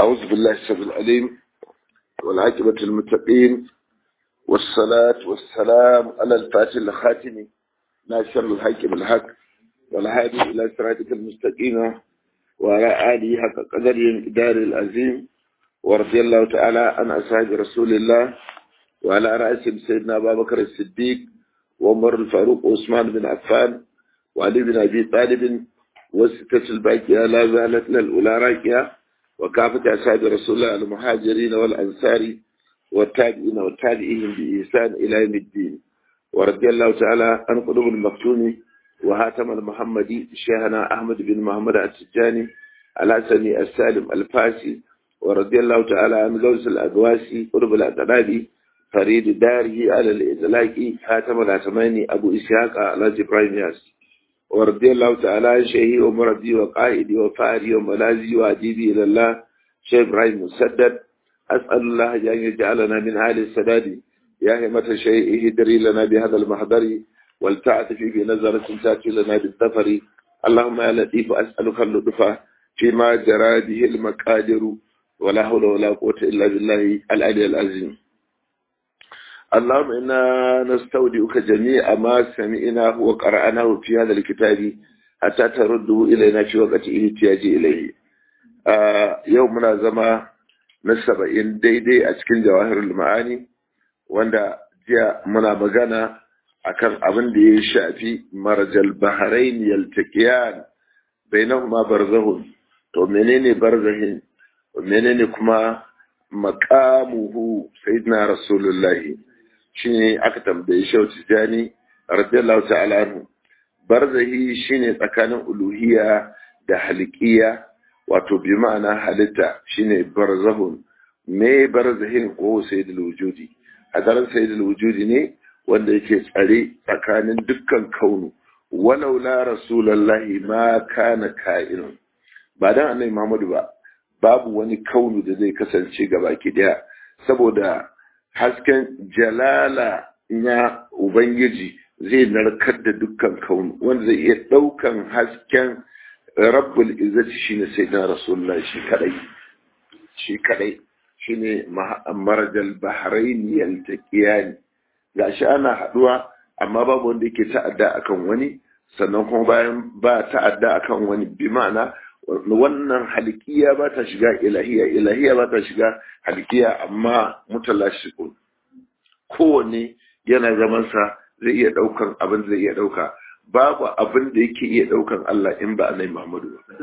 أعوذ بالله السبب العليم والعاقبة المتقين والصلاة والسلام على الفاتح الخاتم ناصر الحق بالحق والهادي إلى صراطك المستقيم وعلى آله حق قدر إدار العظيم ورضي الله تعالى عن أصحاب رسول الله وعلى رأسهم سيدنا أبا بكر الصديق وعمر الفاروق وعثمان بن عفان وعلي بن أبي طالب والستة الباقية لا زالت للأولى راكية وكافة أصحاب رسول الله المهاجرين والأنصار والتابعين والتابعين بإحسان إلى يوم الدين ورضي الله تعالى عن قلوب المفتون وهاتم المحمدي شيخنا أحمد بن محمد السجاني الحسني السالم الفاسي ورضي الله تعالى عن غوث الأدواسي قلوب الأتنابي فريد داره على الإطلاق خاتم الأتماني أبو إسحاق على إبراهيم ياسي ورضي الله تعالى عن شيخي ومربي وقائدي وفاري وملازي وأديبي إلى الله شيخ إبراهيم مسدد أسأل الله أن يجعلنا من أهل السداد يا همة شيء اهدري لنا بهذا المحضر والتعطف في نظرة تأتي لنا بالظفر اللهم يا لطيف أسألك اللطف فيما جرى به المقادر ولا حول ولا قوة إلا بالله العلي العظيم اللهم إنا نستودعك جميع ما سمعناه وقرأناه في هذا الكتاب حتى ترده إلينا في وقت احتياج إليه آه يومنا زما نسبعين ديدي أتكين جواهر المعاني wanda jiya muna magana akan abin da ya shafi marajal bahrain yaltaqiyan bainahuma barzahun to menene barzahin menene kuma maqamuhu sayyidina rasulullahi shine aka tambaye shi tijani radiyallahu ta'ala anhu barzahi shine tsakanin uluhiyya da haliqiya wato bi ma'ana halitta shine barzahun me barzahin ko sayyidul wujudi hadaran sayyidul wujudi ne wanda yake tsare tsakanin dukkan kaunu walau la rasulullahi ma kana ka'inun ba dan annabi Muhammadu ba babu wani kaunu da zai kasance gabaki daya saboda hasken jalala na ubangiji zai narkar da dukkan kaunu wanda zai iya daukan hasken rabbul izzati shine sayyidina rasulullahi shi kadai shi kadai shine marajal bahrain yaltaqiyan gashi ana haduwa amma babu wanda yake ta'adda akan wani sannan kuma bayan ba ta'adda akan wani bi ma'ana wannan halikiya ba ta shiga ilahiya ilahiya ba ta shiga halikiya amma mutalashikun kowanne yana zaman sa zai iya daukan abin zai iya dauka babu abin da yake iya daukan Allah in ba annabi Muhammadu ba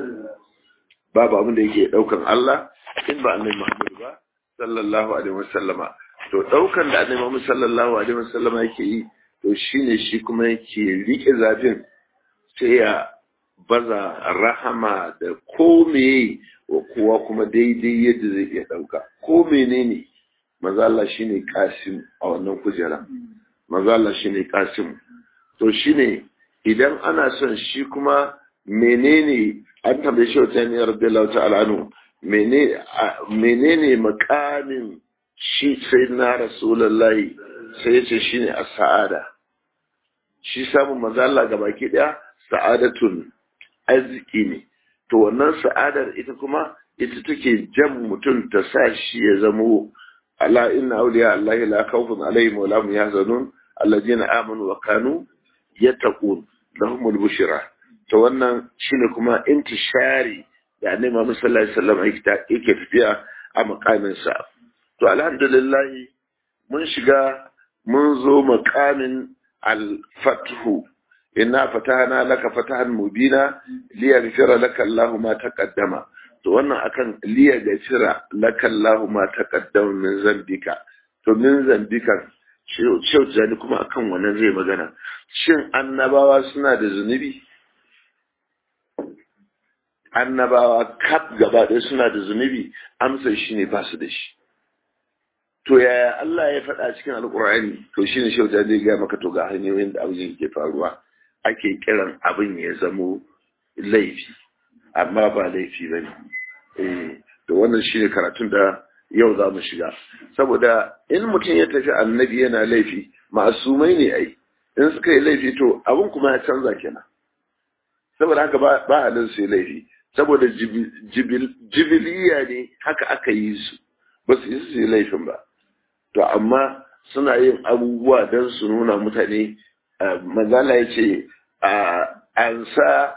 babu abin da yake daukan Allah in ba annabi Muhammadu ba sallallahu alaihi wasallama to daukan da annabi Muhammad sallallahu alaihi wasallama yake yi to shine shi kuma yake rike zafin sai ya baza rahama da ko meye wa kowa kuma daidai yadda zai iya dauka ko menene manzo Allah shine kasim a wannan kujera manzo Allah shine kasim to shine idan ana son shi kuma menene an tambaye shi wata ne radiyallahu ta'ala anhu menene makamin shi sai na rasulullahi sai ya ce shi ne a sa'ada shi samun mazala ga baki daya sa'adatun arziki ne to wannan sa'adar ita kuma ita take jan mutum ta sa shi ya zamo ala inna awliya allahi la khawfun alaihim wa lahum yahzanun alladhina amanu wa kanu yattaqun lahumul bushra to wannan shine kuma intishari da annabi Muhammad sallallahu alaihi wasallam yake tafiya a makamin sa to alhamdulillah mun shiga mun zo makamin al-fathu inna fatahna laka fatahan mubina liyaghfira laka Allahu ma taqaddama to wannan akan liyaghfira laka Allahu ma taqaddama min zambika to min zambika shau zani kuma akan wannan zai magana shin annabawa suna da zunubi annabawa kaf gaba ɗaya suna da zunubi amsar shi ne ba su da shi to yaya Allah ya faɗa cikin alƙur'ani to shi ne shauta zai gaya maka to ga hanyoyin da abin ke faruwa ake kiran abin ya zamo laifi amma ba laifi ba ne to wannan shi ne karatun da yau za mu shiga saboda in mutum ya tafi annabi yana laifi ma'asumai ne ai in suka yi laifi to abin kuma ya canza kenan saboda haka ba halin su yi laifi saboda jibiliya ne haka aka yi su ba su yi su yi laifin ba to amma suna yin abubuwa don su nuna mutane mazala ya ce an sa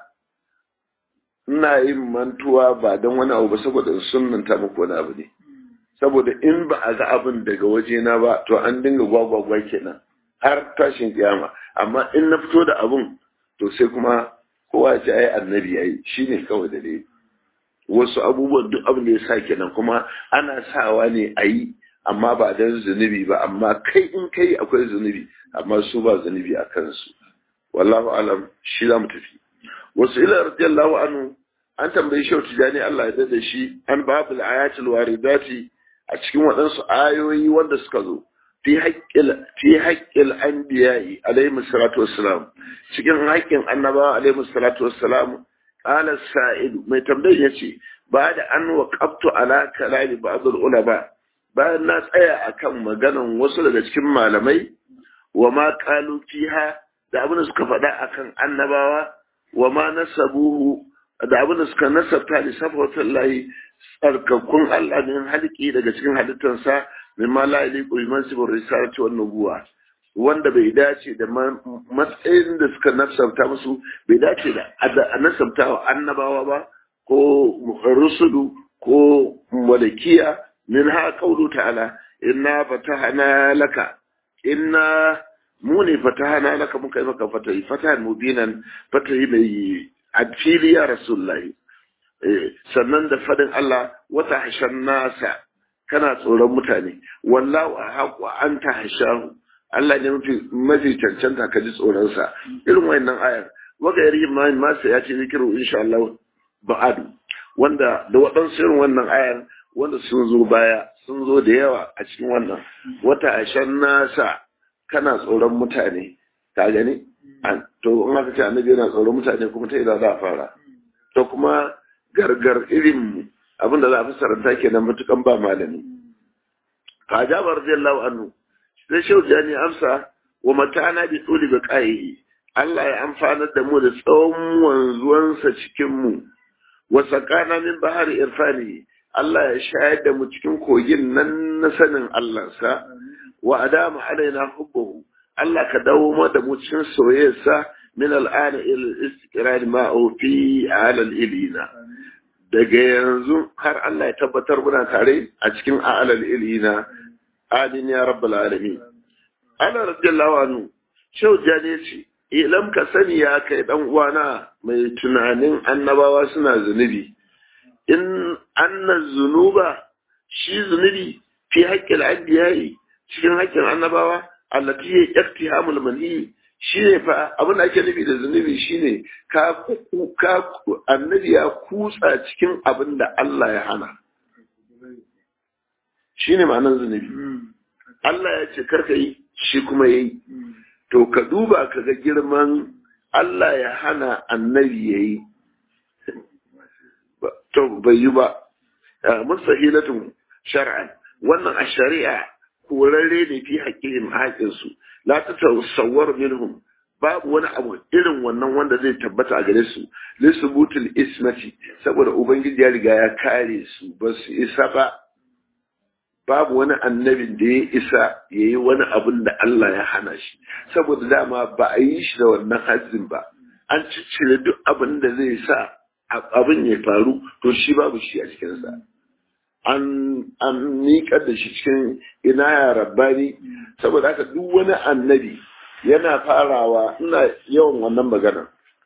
ina yin mantuwa ba don wani abu ba saboda sunanta muku wani abu ne saboda in ba a ga abin daga wajena ba to an dinga gwagwagwa kenan har tashin kiyama amma in na fito da abin to sai kuma kowa ce ai annabi yayi shine kawai da dai wasu abubuwan duk abin da ya sa kenan kuma ana sawa ne a yi amma ba don zunubi ba amma kai in kai akwai zunubi amma su ba zunubi a kansu wallahu alam shi za mu tafi wasu ila radiyallahu anhu an tambayi shau tijani Allah ya dade shi an babul ayatul waridati a cikin waɗansu ayoyi wanda suka zo fi haƙƙil fi haƙƙil anbiya'i alaihi salatu wassalam cikin haƙƙin annabawa alaihi salatu wassalam qala sa'id mai tambayar yace ba da an waqaftu ala kalami ba'd ulama bayan na tsaya akan maganan wasu daga cikin malamai wa ma qalu fiha da abin da suka faɗa akan annabawa wa ma nasabuhu da abin da suka nasabta li safwatullahi tsarkakun Allah min halki daga cikin halittarsa min ma la yaliqu bi mansibir risalati wan nubuwa wanda bai dace da matsayin da suka nasabta musu bai dace da a nasabta wa annabawa ba ko rusulu ko malakiya min ha qawlu ta'ala inna fatahna laka inna mu ne fatahna laka muka yi maka fatahi fatahan mubinan fatahi mai adfili ya rasulullahi sannan da fadin Allah wata hashan nasa kana tsoron mutane wallahu a haƙwa an ta hashahu Allah ne mafi mafi cancanta ka ji tsoronsa irin wayannan ayar waga yari ma masa ya ce zikiru insha Allah ba'adu wanda da waɗansu irin wannan ayar wanda sun zo baya sun zo da yawa a cikin wannan wata hashan nasa kana tsoron mutane ka gani to in aka ce annabi yana tsoron mutane kuma ta ina za a fara to kuma gargar irin abin da za a fassaranta kenan matukan ba malami ka jabar radiyallahu anhu sai shehu jani amsa wa matana bi tsuli bi qayi Allah ya amfanar da mu da tsawon wanzuwansa cikin mu wa sakana min bahari irfani Allah ya shayar da mu cikin kogin nan na sanin Allah sa wa adama alaina hubbuhu Allah ka dawo mu da mu cikin soyayyarsa min al'ana ila istiqrar ma'u fi alal ilina daga yanzu har Allah ya tabbatar muna tare a cikin alal ilina amin ya rabbal alamin ana radiyallahu anhu shau jane ce ilam ka sani ya kai dan uwana mai tunanin annabawa suna zunubi in anna zunuba shi zunubi fi haƙƙin anbiya'i cikin haƙƙin annabawa allati ya iktihamul manhi shine fa abin da ake nufi da zunubi shine ka ka annabi ya kutsa cikin abin da Allah ya hana shine ma'anar zunubi Allah ya ce karka yi shi kuma yayi to ka duba ka ga girman Allah ya hana annabi yayi to bai yi ba mustahilatun shar'an wannan a shari'a korarre ne fi haƙƙin haƙinsu la ta tasawwar minhum babu wani abu irin wannan wanda zai tabbata a gare su lisubutul ismati saboda ubangiji ya riga ya kare su ba su isa ba babu wani annabin da ya isa ya yi wani abin da Allah ya hana shi saboda dama ba a yi shi da wannan hajjin ba an ciccire duk abin da zai sa abin ya faru to shi babu shi a cikinsa an an miƙar da shi cikin ina ya rabbani saboda haka duk wani annabi yana farawa ina yawan wannan magana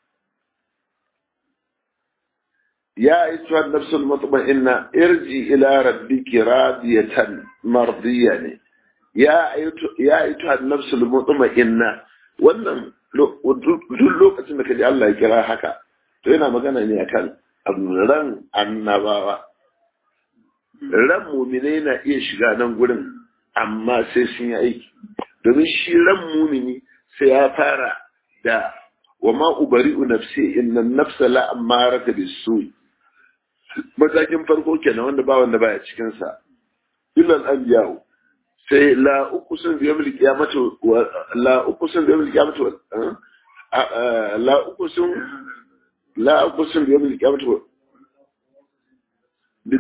ya ayyuha an-nafsul mutma'inna irji ila rabbiki radiyatan mardiya ne ya ayyuha ya ayyuha an-nafsul mutma'inna wannan duk lokacin da kaji Allah ya kira haka to yana magana ne akan ran annabawa ran mumine na iya shiga nan gurin amma sai sun yi aiki domin shi ran mumini sai ya fara da wa ma ubari'u nafsi inna nafsa la amarata bisu matakin farko kenan wanda ba wanda baya cikin sa illal anbiya'u sai la uqsim bi yawmil qiyamati la uqsim bi yawmil qiyamati la uqsim la uqsim bi yawmil qiyamati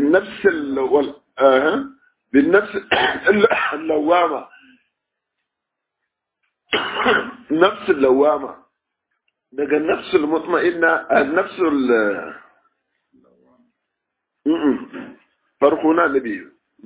bin nafsil wal bin nafsil lawama nafsil lawama daga nafsul mutma'inna nafsul farko na nabi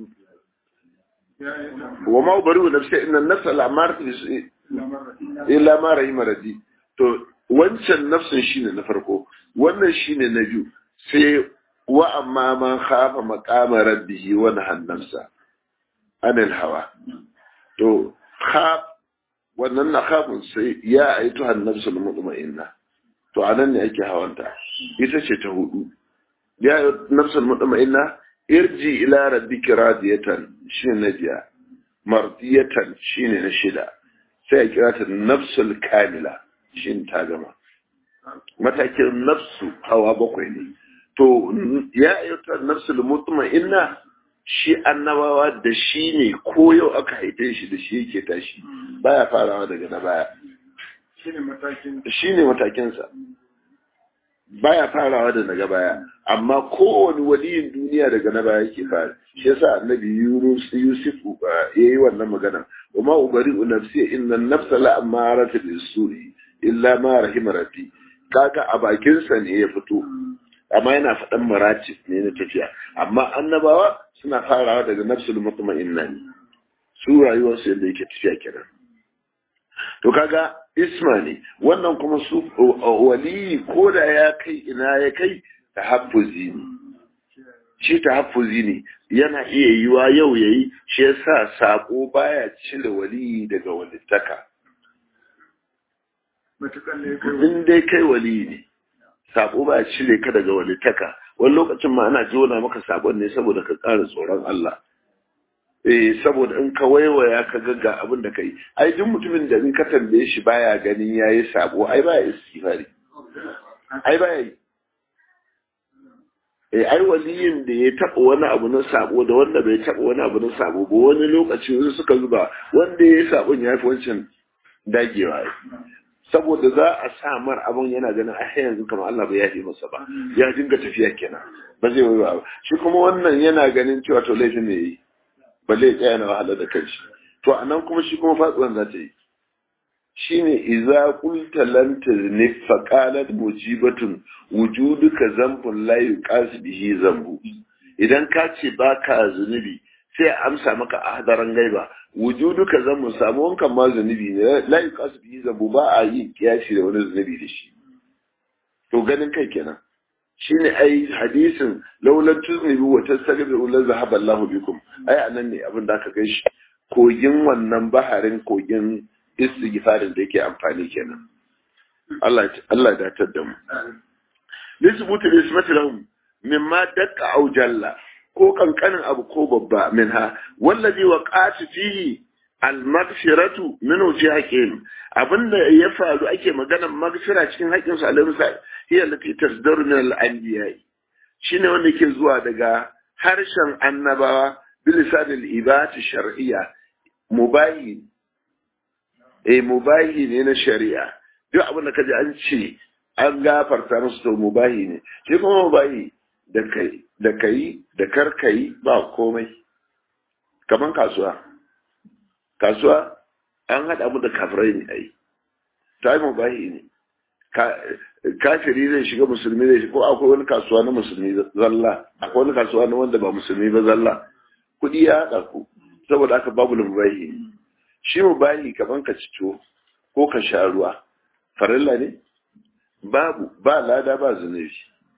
wa ma bari nafsi inna nafsa al'amar illa ma rahima rabbi to wancan nafsin shine na farko wannan shine na biyu sai wa amma man khafa maqama rabbihi wa nahan nafsa anil hawa to khaf wannan na khafun sai ya aitu han nafsul mutma'inna to anan ne ake hawanta ita ce ta hudu ya nafsul mutma'inna irji ila rabbika radiyatan shine na biya mardiyatan shine na shida sai a kira ta nafsul kamila shin ta gama matakin nafsu hawa bakwai ne to ya ayyuta nafsul mutma'inna shi annabawa da shi ne ko yau aka haife shi da shi yake tashi baya farawa daga na baya shi ne matakinsa baya farawa da daga baya amma kowane waliyin duniya daga na baya yake fara shi yasa annabi yunus yusuf yayi wannan magana وما أبرئ نفسي إن النفس لأمارة بالسوء إلا ما رحم ربي kaga a bakinsa ne ya fito amma yana faɗan maratis ne na tafiya amma annabawa suna farawa daga nafsul mutma'inna ne su rayuwarsu yadda yake tafiya kenan to kaga isma ne wannan kuma su wali ko da ya kai ina ya kai tahaffuzi ne shi tahaffuzi ne yana iya yiwa yau yayi shi yasa sako baya cire wali daga walittaka in dai kai wali ne sako baya cire ka daga walittaka wani lokacin ma ana jona maka sabon ne saboda ka ƙara tsoron Allah eh saboda in ka waiwaya ka ga abin da kai ai duk mutumin da in ka tambaye shi baya ganin yayi sabo ai baya istighfari ai baya yi eh ai waliyin da ya taba wani abu na sabo da wanda bai taba wani abu na sabo ba wani lokaci wasu suka zuba wanda ya sabon ya fi wancan dagewa saboda za a sa mar abun yana ganin a yanzu kamar Allah bai yafe masa ba ya dinga tafiya kenan ba zai wai ba shi kuma wannan yana ganin cewa to laifin ne yi ba zai tsaya na wahala da kanshi to anan kuma shi kuma fatsuwan za ta yi shine idza qulta lan taznif fa qalat mujibatun wujuduka zambun la yuqas bihi zambu idan ka ce baka zunubi sai amsa maka a hadaran gaiba wujuduka zambu samu wankan ma zunubi ne la yuqas bihi zambu ba a yi kiyashi da wani zunubi da shi to ganin kai kenan shine ai hadisin laulan tuznibi wa tastaghfiru la zahaba Allahu bikum ai anan ne abin da aka shi kogin wannan baharin kogin istighfarin da yake amfani kenan Allah Allah da tar da mu nisbutu ismati lahum mimma dakka aw jalla ko kankanin abu ko babba minha wallazi waqatu fihi al-maghfiratu min wajhihin abinda ya faru ake maganar maghfira cikin haƙƙin su alaihi sa hiya lati tasdaru min al-anbiya shine wanda yake zuwa daga harshen annabawa bilisan al-ibat shar'iyya mubahi eh mubahi ne na shari'a duk abin da kaji an ce an gafarta musu to mubahi ne shi kuma mubahi da kai da kai da karkai ba komai kaman kasuwa kasuwa an haɗa mu da kafirai ne ai ta yi mubahi ne kafiri zai shiga musulmi zai shiga ko akwai wani kasuwa na musulmi zalla akwai wani kasuwa na wanda ba musulmi ba zalla kuɗi ya haɗa ku saboda aka babu mubahi ne shi mubahi kaman ka ci tuwo ko ka sha ruwa farilla ne babu ba lada ba zunubi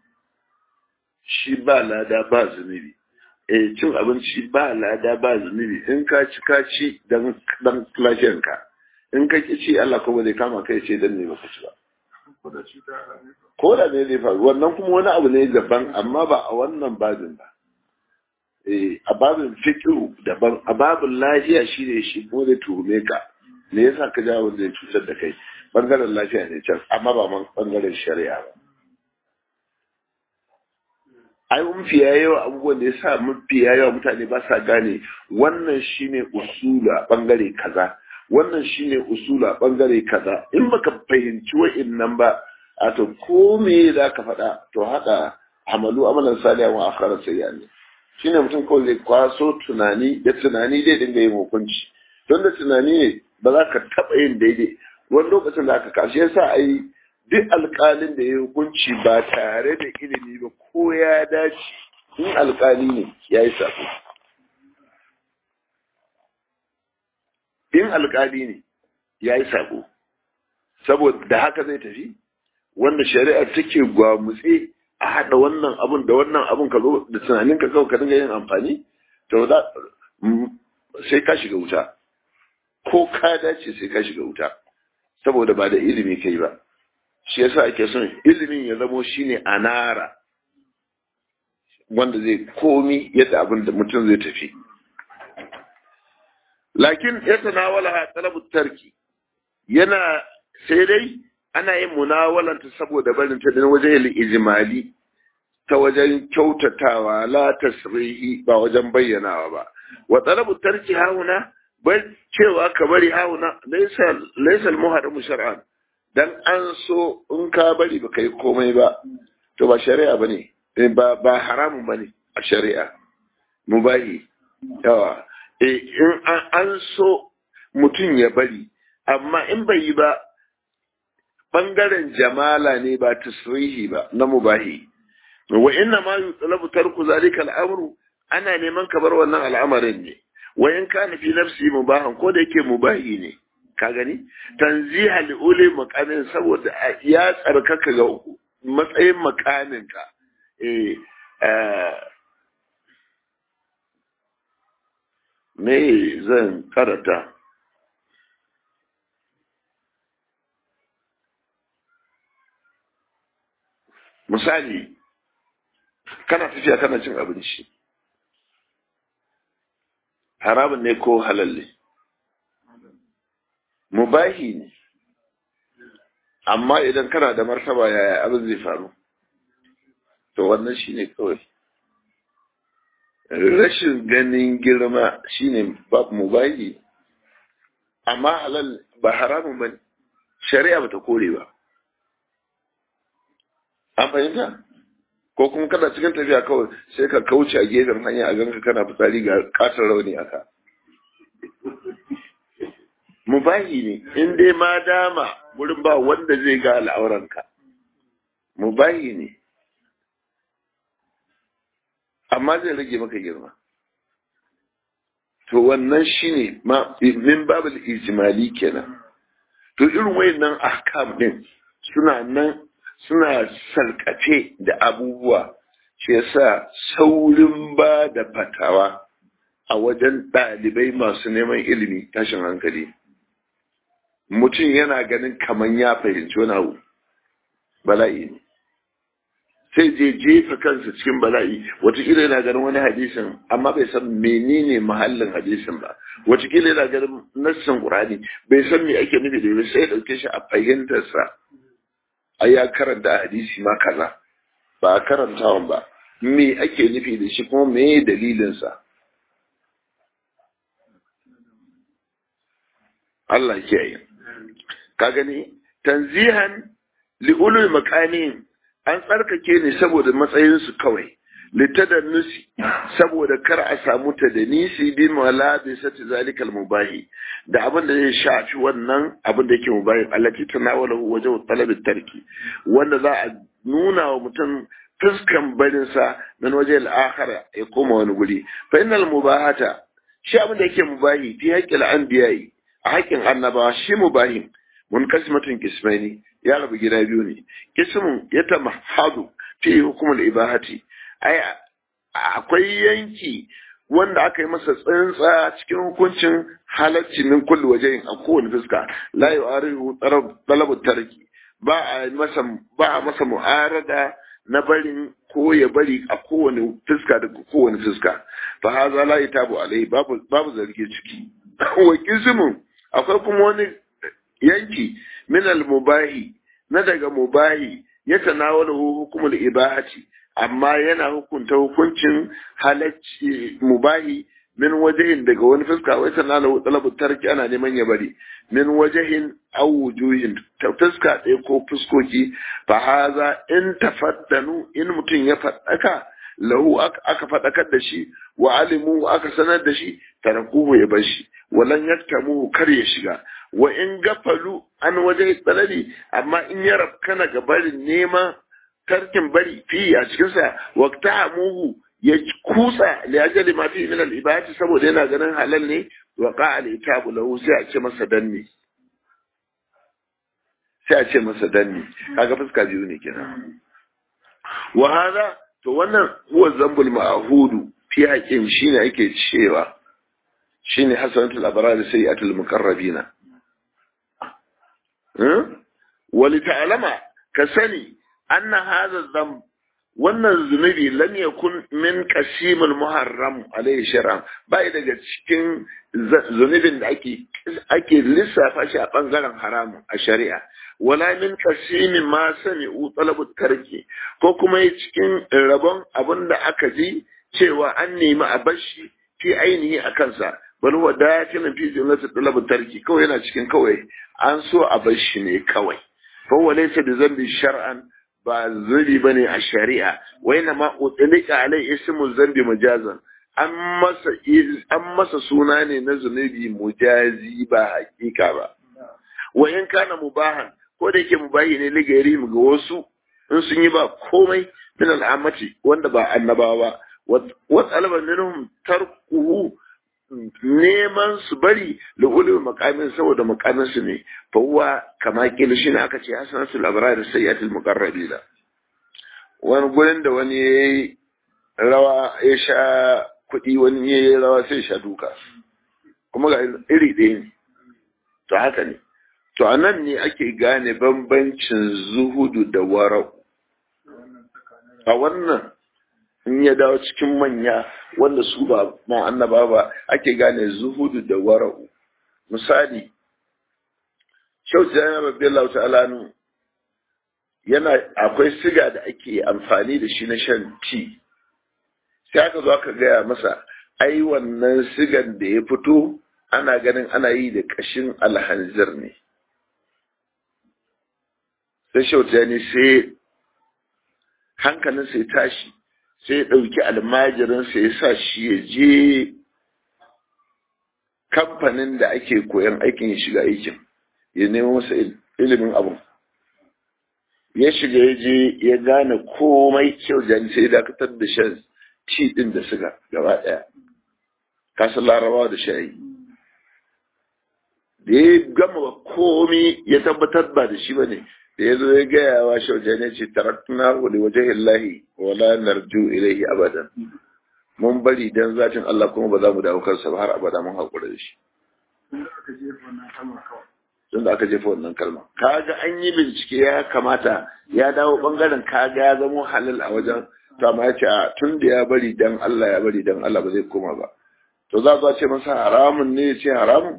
shi ba lada ba zunubi eh cin abinci ba lada ba zunubi in ka ci ka ci dan dan lafiyanka in ka ki ci Allah kuma zai kama kai ce dan ne baka ci ba ko da ne zai faru wannan kuma wani abu ne daban amma ba a wannan babin ba eh a babin fiqhu daban a babin lafiya shine shi ko da tuhume ka me yasa ka jawo zai cutar da kai bangaren lafiya ne can amma ba bangaren shari'a ba ai mafiya yawa abubuwan da ya sa mafiya yawa mutane ba sa gane wannan shine usula bangare kaza wannan shine usula bangare kaza in baka fahimci wa'innan ba a to ko me za ka faɗa to haka amalu amalan salihan wa akhara sayyan shine mutum kawai zai kwaso tunani da tunani zai dinga yin hukunci don da tunani ne ba za ka taɓa yin daidai wani lokacin da aka kashe yasa a yi duk alƙalin da ya hukunci ba tare da ilimi ba ko ya dace in alƙali ne ya yi sako in alƙali ne ya yi sako saboda haka zai tafi wanda shari'a take gwamutse a haɗa wannan abun da wannan abun ka zo da tunanin ka kawai ka dinga yin amfani to za sai ka shiga wuta ko ka dace sai ka shiga wuta saboda ba da ilimi kai ba shi yasa ake son ilimin ya zamo shine anara wanda zai komi yadda abin da mutum zai tafi lakin ya tanawala talabu tarki yana sai dai ana yin munawalanta saboda barin ta dan wajen ijimali ta wajen kyautatawa la tasrihi ba wajen bayyanawa ba wa talabu tarki hauna bai cewa ka bari hauna laysa laysa al-muharram shar'an dan an so in ka bari ba kai komai ba to ba shari'a bane ba ba haramun bane a shari'a mubahi yawa eh in an so mutum ya bari amma in bai yi ba bangaren jamala ne ba tasrihi ba na mubahi wa inna ma yutlabu tarku zalika al'amru ana neman ka bar wannan al'amarin ne wa in kana fi nafsi mubahan ko da yake mubahi ne ka gani tanziha li uli maqamin saboda ya tsarkaka ga matsayin makamin ka eh me zan karata misali kana tafiya kana cin abinci haramun ne ko halalle mubahi ne amma idan kana da martaba yaya abin zai faru to wannan shine kawai rashin ganin girma shine babu mubahi amma halal ba haramun ba shari'a bata kore ba an fahimta ko kuma kana cikin tafiya kawai sai ka kauce a gefen hanya a ganka kana fitsari ga katon rauni aka mubahi ne in dai ma dama wurin ba wanda zai ga al'auranka mubahi ne amma zai rage maka girma to wannan shine ma min babul ijmali kenan to irin wayannan ahkam din suna nan suna sarkace da abubuwa shi yasa saurin ba da fatawa a wajen ɗalibai masu neman ilimi tashin hankali mutum yana ganin kaman ya fahimci wani abu bala'i ne sai je jefa kansa cikin bala'i watakila yana ganin wani hadisin amma bai san menene mahallin hadisin ba watakila yana ganin nassin qur'ani bai san me ake nufi da sai ya dauke shi a fahimtarsa a ya karanta hadisi ma kaza ba a karantawan ba me ake nufi da shi kuma me dalilinsa Allah kiyaye ka gani tanzihan li'ulul makamin an tsarkake ne saboda matsayinsu kawai litadannusi saboda kar a samu ta da nisi bi malabisati zalikal mubahi da abin da zai shafi wannan abin da yake mubahi allati tanawalahu wajen talabin tarki wanda za a nuna wa mutum fuskan barin sa nan waje al-akhira ya koma wani guri fa innal mubahata shi abin da yake mubahi fi haqqil anbiya'i a haƙƙin annabawa shi mubahin munkasimatun kismaini ya rabu gida biyu ne kismun ya tamahadu fi hukumul ibahati ai akwai yanki wanda aka yi masa tsantsa cikin hukuncin halacci min kulli wajen a kowane fuska la yu'arihu talabu tarki ba a masa ba a masa mu'arada na barin ko ya bari a kowane fuska da kowane fuska fa haza la yatabu alai babu babu zargi ciki wa kismun akwai kuma wani yanki min al-mubahi na daga mubahi ya tanawala hukumul ibahati amma yana hukunta hukuncin halacci mubahi min wajahin daga wani fuska wai tanawala talabu tarki ana neman ya bari min wajahin aw wujuhin ta fuska ɗaya ko fuskoki fa haza in tafaddanu in mutum ya faddaka lahu aka faɗakar da shi wa alimu aka sanar da shi tarakuhu ya bar shi walan yaktamu kar ya shiga wa in gafalu an waje tsanani amma in ya rafkana ga barin nema tarkin bari fi a cikinsa waqtamuhu ya kusa li ajali ma fi min al ibadati saboda yana ganin halal ne wa qa al itabu lahu sai a ce masa danni sai a ce masa danni kaga fuska biyu ne kenan wa hada to wannan huwa zambul ma'hudu fi haƙin shine ake cewa shine hasanatul abrar sayyi'atul muqarrabina wali ta'lama ka sani anna hadha dhanb wannan zunubi lam yakun min qasimul muharram alayhi shar'an bai daga cikin zunubin da ake ake lissafa shi a bangaren haramun a shari'a wala min qasimi ma sami'u talabu tarki ko kuma cikin rabon abin da aka ji cewa an nemi a bashi fi ainihi a kansa bal huwa dakilin fi jumlati talabu tarki kawai yana cikin kawai an so a bashi ne kawai fa huwa laysa bi zambi shar'an ba zuri ba ne a shari'a wai na ma utlika alai ismu zambi mujazan an masa an masa suna ne na zunubi mujazi ba hakika ba wa in kana mubahan ko da yake mubahi ne ligari ga wasu in sun yi ba komai min al'amati wanda ba annabawa ba wa talaba minhum tarkuhu neman su bari da ulul makamin saboda makamin su ne fa huwa kama kila shine aka ce hasanatul abrar sayyatul muqarrabina wani gurin da wani yayi rawa ya sha kuɗi wani yayi rawa sai sha duka kuma ga iri ɗaya ne to haka ne to anan ne ake gane bambancin zuhudu da wara'u a wannan in ya dawo cikin manya wanda su ba ma annaba ba ake gane zuhudu da wara'u misali shau jami'a rabbi Allah ta'ala nu yana akwai siga da ake amfani da shi na shan ti sai aka zo aka gaya masa ai wannan sigan da ya fito ana ganin ana yi da kashin alhanzir ne sai shau sai hankalin sai tashi sai ya ɗauki almajirinsa ya sa shi ya je kamfanin da ake koyan aikin ya shiga aikin ya nemo masa ilimin abu ya shiga ya je ya gane komai kyau jani sai ya dakatar da shan ci ɗin da suga gaba ɗaya kasan larabawa da shayi da ya gama komai ya tabbatar ba da shi ba ne da ya zo ya gaya wa shaujan ya ce tarattuna wali wajen illahi wala narju ilaihi abadan mun bari dan zatin Allah kuma ba za mu dawo kansa ba har abada mun haƙura da shi tun da aka jefa wannan kalma kaga an yi bincike ya kamata ya dawo bangaren kaga ya zamo halal a wajen to amma ya ce a tun da ya bari dan Allah ya bari dan Allah ba zai koma ba to za a ce masa haramun ne ya ce haramun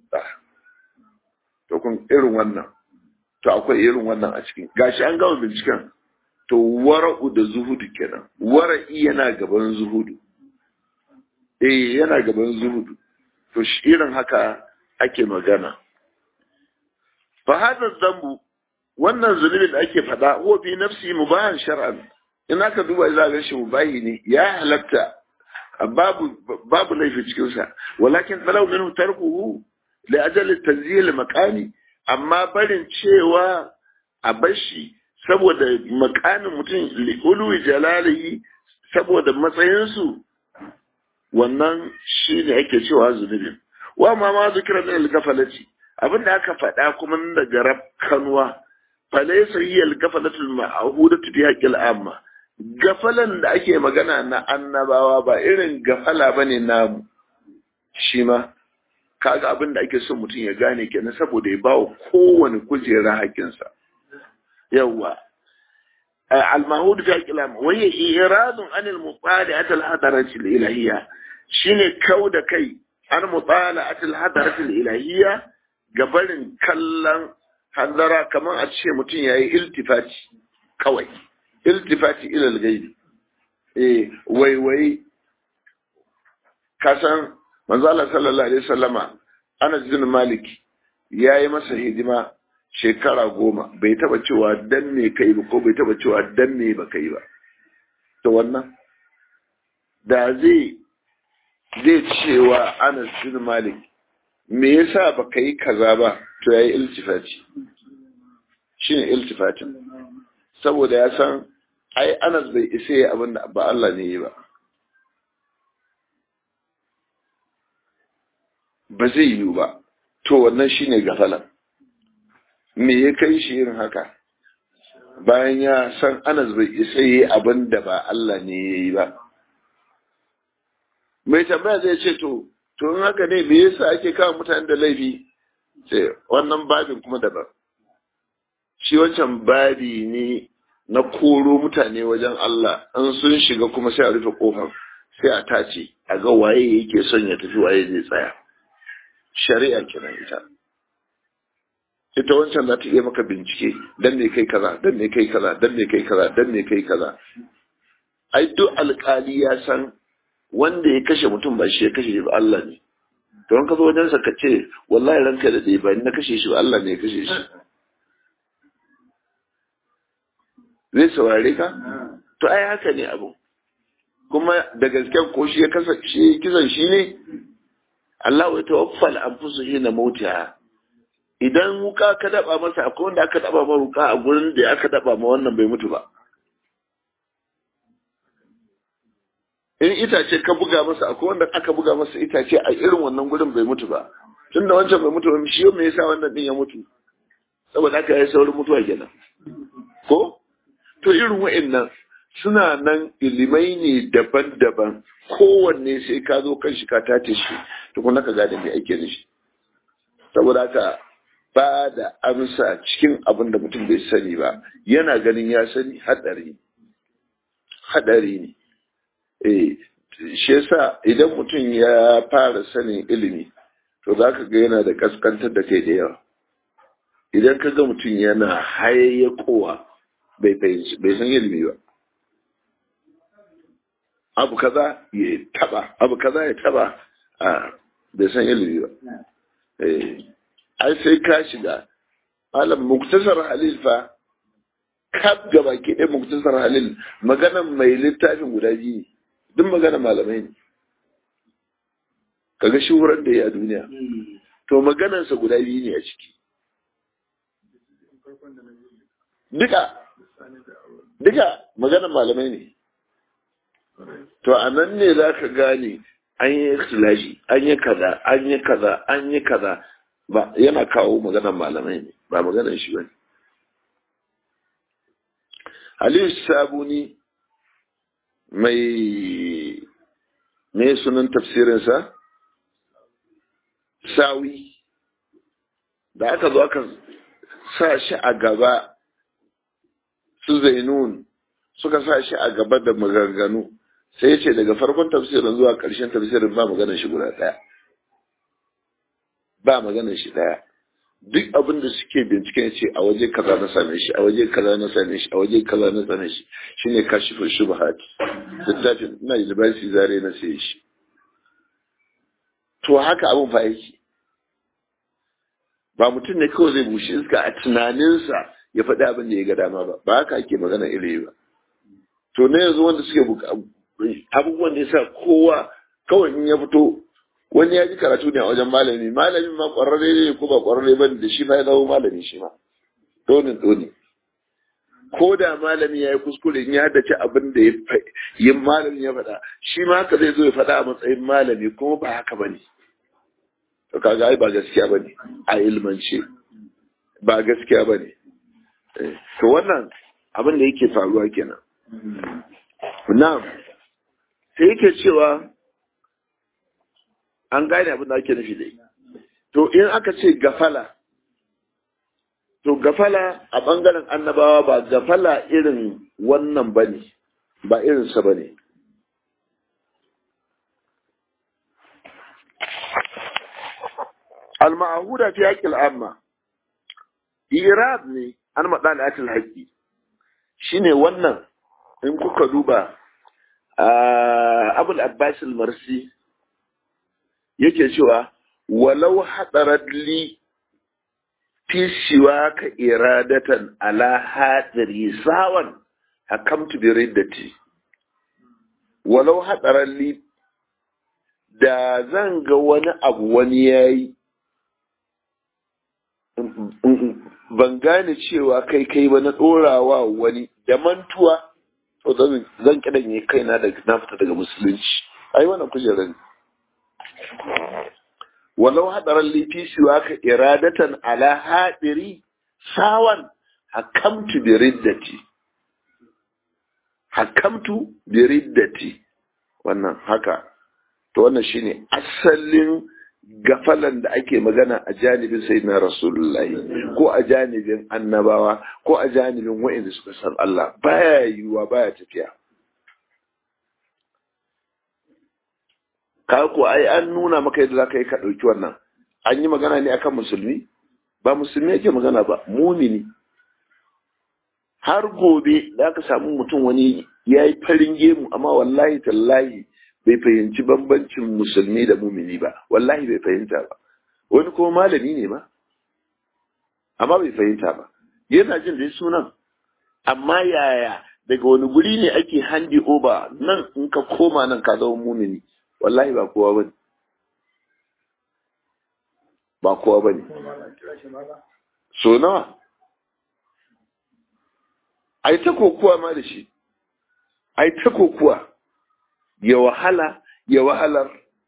to kun irin wannan to akwai irin wannan a cikin gashi an gama binciken to wara'u da zuhudu kenan wara'i yana gaban zuhudu eh yana gaban zuhudu to shi irin haka ake magana fa hada zambu wannan zunubin da ake faɗa huwa fi nafsi mubahan shar'an in aka duba za ga shi mubahi ne ya halatta babu babu laifi cikin sa walakin talau minhu tarkuhu li ajali tanzil maqami amma barin cewa a bashi saboda makamin mutum li'ulu jalalihi saboda matsayinsu wannan shi ne ake cewa zunubin wa ma ma zikira min al-gafalati abinda aka faɗa kuma daga rafkanwa falaysa hiya al-gafalatu al-ma'hudatu bi haqqil amma gafalan da ake magana na annabawa ba irin gafala bane namu shi ma kaga abin da ake son mutum ya gane kenan saboda ya bawa kowane kujera hakinsa yawa al-mahud fi kalam wa hiya iradun an al-mutala'at al-hadarat al-ilahiyya shine kauda kai an mutala'at al-hadarat al-ilahiyya gabarin kallon hadara kamar a ce mutum yayi iltifati kawai iltifati ila al-ghaibi eh wai wai kasan manzo Allah sallallahu alaihi wasallama Anas bin Malik ya yi masa hidima shekara goma bai taba cewa dan me kai ba ko bai taba cewa dan me ba kai ba to wannan da zai zai cewa Anas bin Malik me yasa baka yi kaza ba to yayi iltifati shine iltifatin saboda ya san ai Anas bai isa yi abin da ba Allah ne yi ba ba zai yiwu ba to wannan shine gafalan me ya kai shi yin haka bayan ya san Anas bai isa yi abin da ba Allah ne ya yi ba mai tambaya zai ce to to in haka ne me yasa ake kawo mutane da laifi sai wannan babin kuma daban shi wancan babi ne na koro mutane wajen Allah an sun shiga kuma sai a rufe kofar sai a tace a ga waye yake son ya tafi waye zai tsaya shari'a kenan ita ita wancan za ta iya maka bincike dan me kai kaza dan me kai kaza dan me kai kaza dan me kai kaza ai duk alkali ya san wanda ya kashe mutum ba shi ya kashe shi ba Allah ne to in ka zo wajensa ka ce wallahi ranka da dai ba ni na kashe shi ba Allah ne ya kashe shi zai saurare ka to ai haka ne abu kuma da gasken ko shi ya kasa shi kisan shi ne Allah ya tawaffal anfusu hina mautiha idan wuka ka daba masa akwai wanda aka daba ma wuka a gurin da aka daba ma wannan bai mutu ba in itace ka buga masa akwai wanda aka buga masa itace a irin wannan gurin bai mutu ba tun da wancan bai mutu ba shi me yasa wannan din ya mutu saboda aka yi saurin mutuwa kenan ko to irin wa'annan suna nan ilimai ne daban-daban kowanne sai ka zo kan shi ka tace shi tukuna ka gane me ake da shi saboda haka ba da amsa cikin abin da mutum bai sani ba yana ganin ya sani hadari hadari ne eh shi yasa idan mutum ya fara sanin ilimi to za ka ga yana da kaskantar da kai da yawa idan ka ga mutum yana hayayyakowa bai bai san ilimi ba abu kaza ya taba abu kaza ya taba a bai san ilimi ba eh ai sai ka shiga malam muktasar halil fa kaf gaba ke ɗaya muktasar halil maganan mai littafin guda biyu ne duk magana malamai ne kaga shuhurar da ya a duniya to maganansa guda biyu ne a ciki duka duka maganan malamai ne to a nan ne za ka gane an yi ikhtilafi an yi kaza an yi kaza an yi kaza ba yana kawo maganan malamai ne ba maganan shi bane Aliyu Sabuni mai me sunan tafsirinsa sawi da aka zo aka sa shi a gaba su zainun suka sa shi a gaba da maganganu sai ya ce daga farkon tafsirin zuwa ƙarshen tafsirin ba maganar shi guda ɗaya ba maganar shi ɗaya duk abin da suke binciken ce a waje kaza na same shi a waje kaza na same shi a waje kaza na same shi shine kashifin shubhat littafin ina university zare na sai shi to haka abin fa yake ba mutum ne kawai zai bushe iska a tunaninsa ya faɗi abin da ya ga dama ba ba haka ake magana ilimi ba to na yanzu wanda suke abubuwan da ya sa kowa kawai in ya fito wani ya ji karatu ne a wajen malami malamin ma ƙwararre ne ko ba ƙwararre ba da shi ma ya zama malami shi ma donin doni ko da malami ya yi kuskure in ya haddace abin da yin malami ya faɗa shi ma haka zai zo ya faɗa a matsayin malami kuma ba haka ba ne to kaga ai ba gaskiya ba ne a ilmance ba gaskiya ba ne to wannan abin da yake faruwa kenan na'am sai yake cewa an gane abin da ake nufi dai to in aka ce gafala to gafala a ɓangaren annabawa ba gafala irin wannan ba ne ba irinsa ba ne al-ma'ahuda fi haƙƙil amma irad ne an maɗa da akil haƙƙi shine wannan in kuka duba abul abbas al-marsi yake cewa walau hadarat li fi ka iradatan ala hadari sawan hakamtu bi riddati walau hadaran li da zan ga wani abu wani yayi ban gane cewa kai kai ba na ɗorawa wani da mantuwa to zan kidan yi kaina da na fita daga musulunci ai wannan kujerar ne walau hadaran lifi siwa ka iradatan ala hadiri sawan hakamtu bi riddati hakamtu bi riddati wannan haka to wannan shine asalin gafalan da ake magana a janibin sayyidina rasulullahi ko a janibin annabawa ko a janibin wa'inda suka san Allah baya yiwuwa baya tafiya ka ko ai an nuna maka yadda zaka yi ka dauki wannan an yi magana ne akan musulmi ba musulmi yake magana ba mumini har gobe da ka samu mutum wani ya yi farin gemu amma wallahi tallahi bai fahimci bambancin musulmi da mumini ba wallahi bai fahimta ba wani kuma malami ne ma amma bai fahimta ba yana jin dai sunan amma yaya daga wani guri ne ake handi over nan in ka koma nan ka zama mumini wallahi ba kowa bane ba kowa bane so nawa ai ta kokuwa ma da shi ai ta kokuwa ya wahala ya wahalar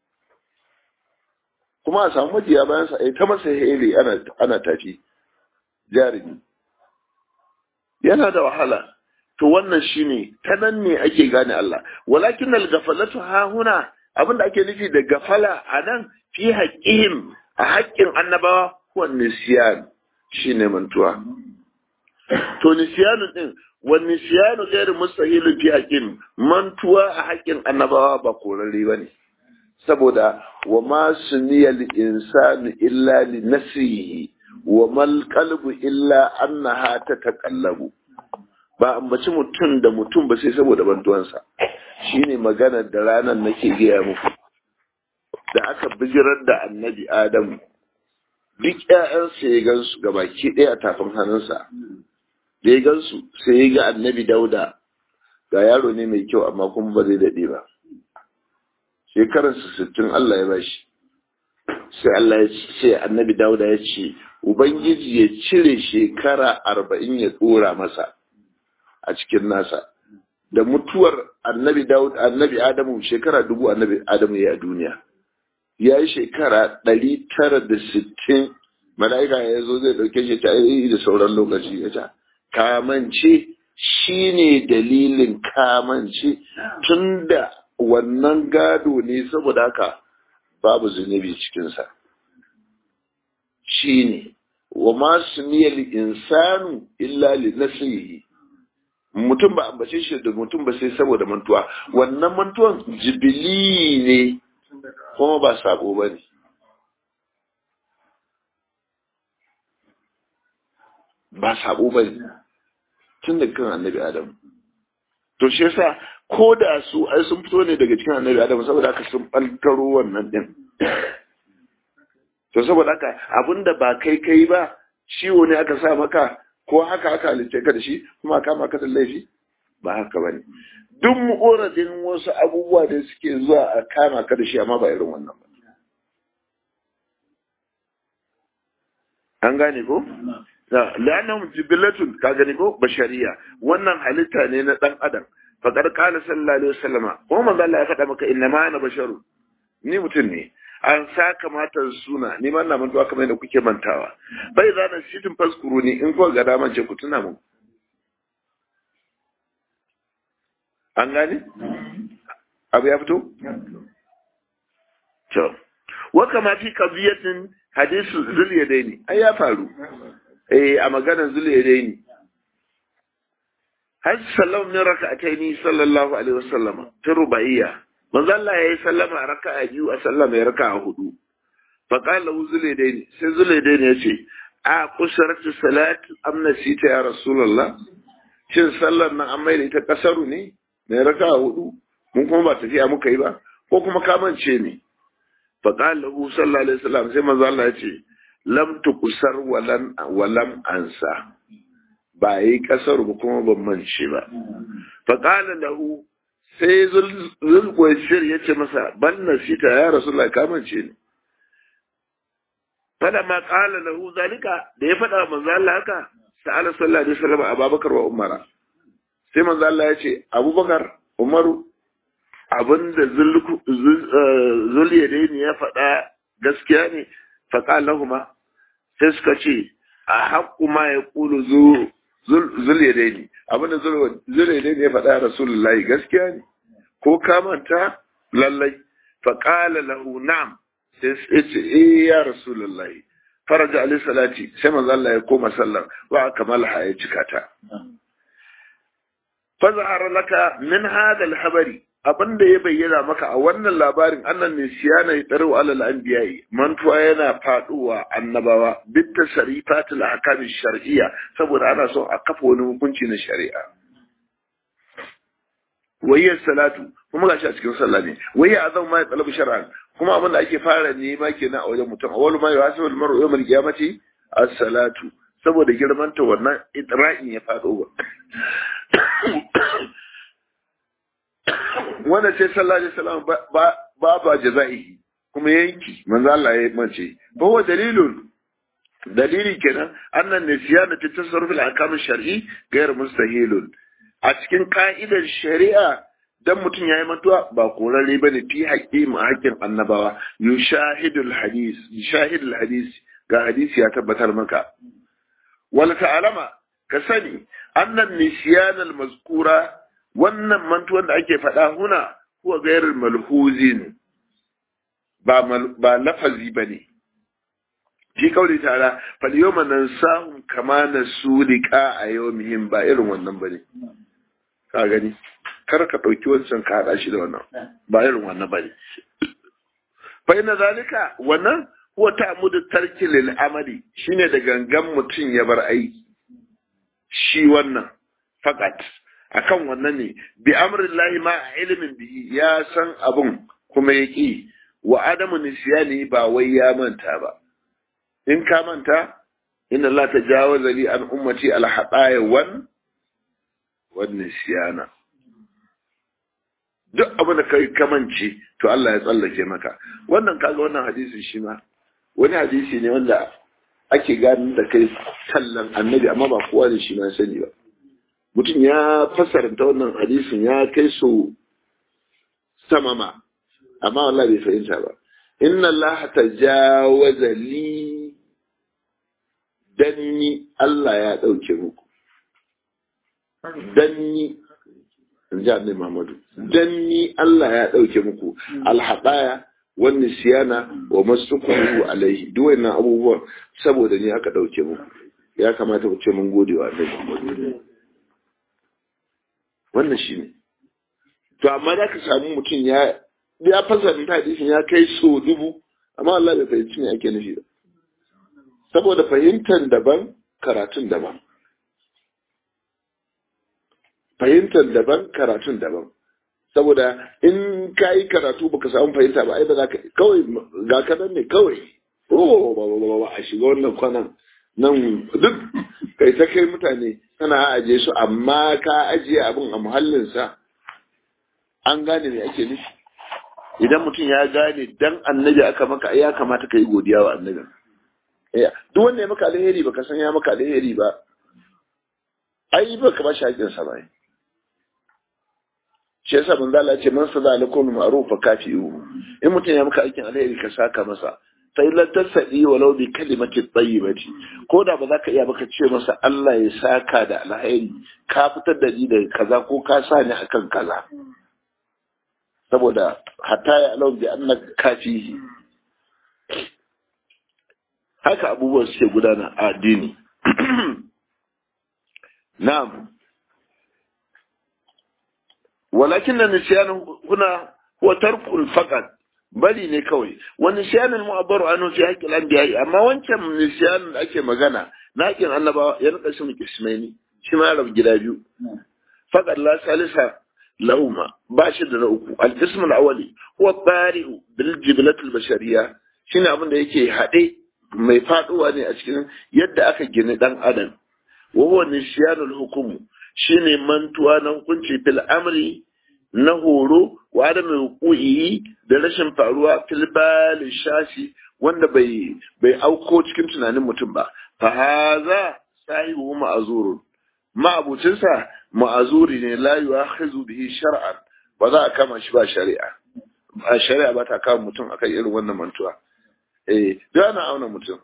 kuma a samu majiya bayan sa ai ta masa hele ana ana tafi jarumi yana da wahala to wannan shine ta nan ne ake gane Allah walakin al-ghaflatu ha huna abinda ake nufi da gafala a nan fi haqqihim a haƙƙin annabawa huwa nisyan shine mantuwa to nisyanu din wa nisyanu ghairu mustahil fi haqqin mantuwa a haƙƙin annabawa ba korarre bane saboda wa ma suniya lil insani illa li nafsihi wa mal qalbu illa annaha tataqallabu ba ambaci mutum da mutum ba sai saboda bantuwansa shine magana da ranar nake gaya muku da aka bijirar da annabi adamu duk ƴaƴansa ya gansu ga baki ɗaya a tafin hannunsa da ya gansu sai ya ga annabi dauda ga yaro ne mai kyau amma kuma ba zai daɗe ba shekararsa sittin Allah ya bashi sai Allah ya ce annabi dauda ya ce ubangiji ya cire shekara arba'in ya ɗora masa a cikin nasa da mutuwar annabi Dawud annabi Adamu shekara dubu annabi Adamu ya duniya ya yi shekara ɗari tara da sittin mala'ika ya zo zai ɗauke shi ta yi da sauran lokaci ya ta kamance shi ne dalilin kamance tun da wannan gado ne saboda haka babu zunubi cikinsa shi ne wa masu niyyar insanu illa li nasihi mutum ba ambace shi da mutum ba sai saboda mantuwa wannan mantuwan jibili ne kuma ba sabo ba ne ba sabo ba ne tun da kan annabi adam to shi yasa ko da su ai sun fito ne daga cikin annabi adam saboda haka sun ɓaltaro wannan din to saboda haka abinda ba kai kai ba ciwo ne aka sa maka ko haka aka halitta ka da shi kuma kama ka da laifi ba haka bane duk mu'uradin wasu abubuwa da suke zuwa a kama ka da shi amma ba irin wannan ba an gane ko la'annahum jibilatun ka gane ko bashariya wannan halitta ne na dan adam faqad qala sallallahu alaihi wasallama ko manzo Allah ya faɗa maka inna ma ana basharu ni mutum ne an sa kamata suna ni ma na mantuwa kamar yadda kuke mantawa bai za na sitin faskuru ne in kuwa ga daman ce ku tuna mu an gane abu ya fito to wa kama fi qadiyatin hadisu zulyadaini ai ya faru eh a maganar zulyadaini har sallallahu min raka'ataini sallallahu alaihi wasallama ta rubaiya manzo Allah yayi sallama a raka'a biyu a sallama ya raka'a hudu fa qala zulaidaini sai zulaidaini yace a kusaratu salat am nasita ya rasulullah shin sallar nan an mai da ita kasaru ne mai raka'a hudu mun kuma ba tafiya muka yi ba ko kuma kamance ne fa qala sallallahu alaihi wasallam sai manzo Allah yace lam tukusar walan walam ansa ba yi kasaru ba kuma ban mance ba fa qala lahu sai zulkwashir ya ce masa ban nasita ya rasulullah kamance ne fada ma kala lahu zalika da ya faɗa manzo Allah haka sa'ala sallallahu alaihi wasallam Abubakar wa Umar sai manzo Allah ya ce Abubakar Umaru abinda zuliyadaini ya faɗa gaskiya ne fa qala lahuma sai suka ce a haqqu ma yaqulu zuliyadaini abinda zuliyadaini ya faɗa Rasulullahi gaskiya ne ko ka manta lallai fa qala lahu na'am sai ya ce eh ya rasulullahi faraja alaihi salati sai manzo Allah ya koma sallar wa kamala ya cika ta fa zahara laka min hada al-habari abinda ya bayyana maka a wannan labarin annan ne siyana ya tsaro alal anbiya'i mantuwa yana faduwa annabawa bit tasrifat al-ahkam shar'iyya saboda ana so a kafa wani hukunci na shari'a wayya salatu kuma gashi a cikin sallah ne wayya azam ma ya talabu shar'an kuma abin da ake fara nema kenan a wajen mutum awwalu ma yuhasibu al-mar'u yawm al-qiyamati as-salatu saboda girman ta wannan idra'in ya fado ba wannan sai sallallahu alaihi wasallam ba ba ba jaza'i kuma yanki manzo Allah ya mace ba wa dalilun dalili kenan annan nisyana ta tasarruf al-ahkam al-shar'i ghayr mustahilun a cikin ka'idar shari'a dan mutum yayi mantuwa ba korare bane fi haƙƙi mu haƙƙin annabawa yushahidul hadis yushahidul hadis ga hadisi ya tabbatar maka wala ta'alama ka sani annan nisyan al-mazkura wannan mantuwan da ake faɗa huna huwa ghairul malhuzin ba ba lafazi bane fi kauli ta'ala fal yawma nansahum kama nasu liqa a yawmihim ba irin wannan bane ka gani kar ka ɗauki wancan ka haɗa shi da wannan ba irin wannan bane fa inna zalika wannan huwa ta'mudu tarki lil amali shine da gangan mutum ya bar aiki shi wannan fakat akan wannan ne bi amrillahi ma ilmin bihi ya san abun kuma ya ki wa adamu nisyani ba wai ya manta ba in ka manta inna Allah tajawaza li an ummati al hadaya wan wan nisyana duk abin da kai kamance to Allah ya tsallake maka wannan kaga wannan hadisin shi ma wani hadisi ne wanda ake gani da kai sallan annabi amma ba kowa da shi ma sani ba mutum ya fasarta wannan hadisin ya kai so sama ma amma wallahi bai fahimta ba inna Allah tajawaza li danni Allah ya dauke muku danni ji annabi Muhammadu danni Allah ya dauke muku alhadaya wani siyana wa masukuhu alaihi duk wannan abubuwan saboda ni aka dauke muku ya kamata ku ce mun gode wa annabi Muhammadu wannan shine to amma da ka samu mutum ya ya fasara hadisin ya kai so dubu amma Allah bai fahimci me ake nufi ba saboda fahimtar daban karatun daban fahimtar daban karatun daban saboda in ka yi karatu baka samu fahimta ba ai ba za ka kawai ga kanan ne kawai oh ba ba ba a shiga wannan kwanan nan duk kai ta kai mutane kana aje su amma ka ajiye abin a muhallinsa an gane me ake nufi idan mutum ya gane dan annabi aka maka ya kamata ka yi godiya wa annabi duk wanda ya maka alheri baka san ya maka alheri ba ai baka ba shi haƙƙinsa ba shi yasa manzo Allah ce man sada lakum ma'ruf fa kafi'u in mutum ya maka aikin alheri ka saka masa fa illa tasadi walau bi kalimati tayyibati ko da ba za ka iya baka ce masa Allah ya saka da alheri ka fitar da ni daga kaza ko ka sa ni akan kaza saboda hatta ya alau bi annaka kafihi haka abubuwan suke gudana a addini na'am ولكن النسيان هنا هو ترك فقط bari ne kawai wani nisyanin mu'abbaru anhu fi haqqil anbiya amma wancan nisyanin da ake magana na haƙin annabawa ya rika shi kismaini shi ma rabu gida biyu faqad la salisa lahuma ba shi da na uku al-qism al-awwali huwa bari'u bil jiblat al-bashariyya shine abin da yake haɗe mai faduwa ne a cikin yadda aka gini dan adam wa huwa nisyanul hukumu shine mantuwa na hukunci fil amri na horo wa da mai da rashin faruwa filbalin shashi wanda bai bai auko cikin tunanin mutum ba fa haza sahibu ma'azurun ma'abucinsa ma'azuri ne la yu'akhizu bihi shar'an ba za a kama shi ba shari'a a shari'a ba ta kama mutum akan irin wannan mantuwa eh da ana auna mutum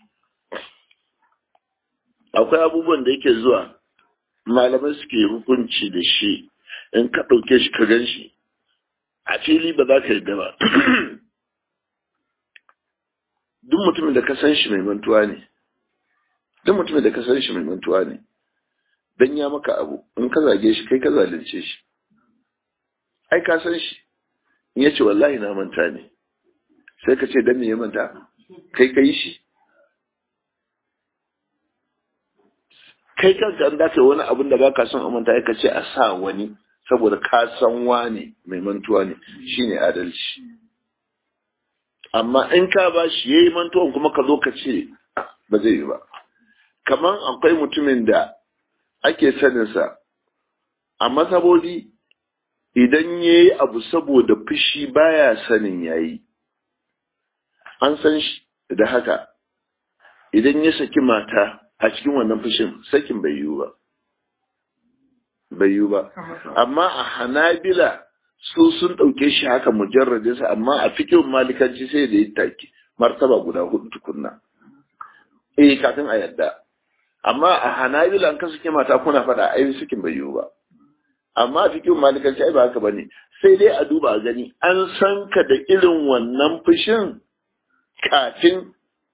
akwai abubuwan da yake zuwa malamai suke hukunci da shi in ka ɗauke shi ka gan shi a fili ba za ka yarda ba duk mutumin da ka san shi mai mantuwa ne duk mutumin da ka san shi mai mantuwa ne dan ya maka abu in ka zage shi kai ka zalunce shi ai ka san shi in ya ce wallahi na manta ne sai ka ce dan me ya manta kai ka yi shi kai kanka an dace wani abin da baka son amanta ka ce a sa wani saboda ka san wane mai mantuwa ne shine adalci amma in ka ba shi yayi mantuwan kuma ka zo ka ce ba zai yi ba kaman akwai mutumin da ake saninsa a masabodi idan ya yi abu saboda fushi baya sanin yayi an san shi da haka idan ya saki mata a cikin wannan fushin sakin bai yiwu ba bai yiwu ba amma a hanabila su sun ɗauke shi haka mujarradinsa amma a fikin malikanci sai da yi take martaba guda hudu tukunna eh kafin a yadda amma a hanabila an kasu mata kuna faɗa ai sakin bai yiwu ba amma a fikin malikanci ai ba haka bane sai dai a duba a gani an san ka da irin wannan fushin kafin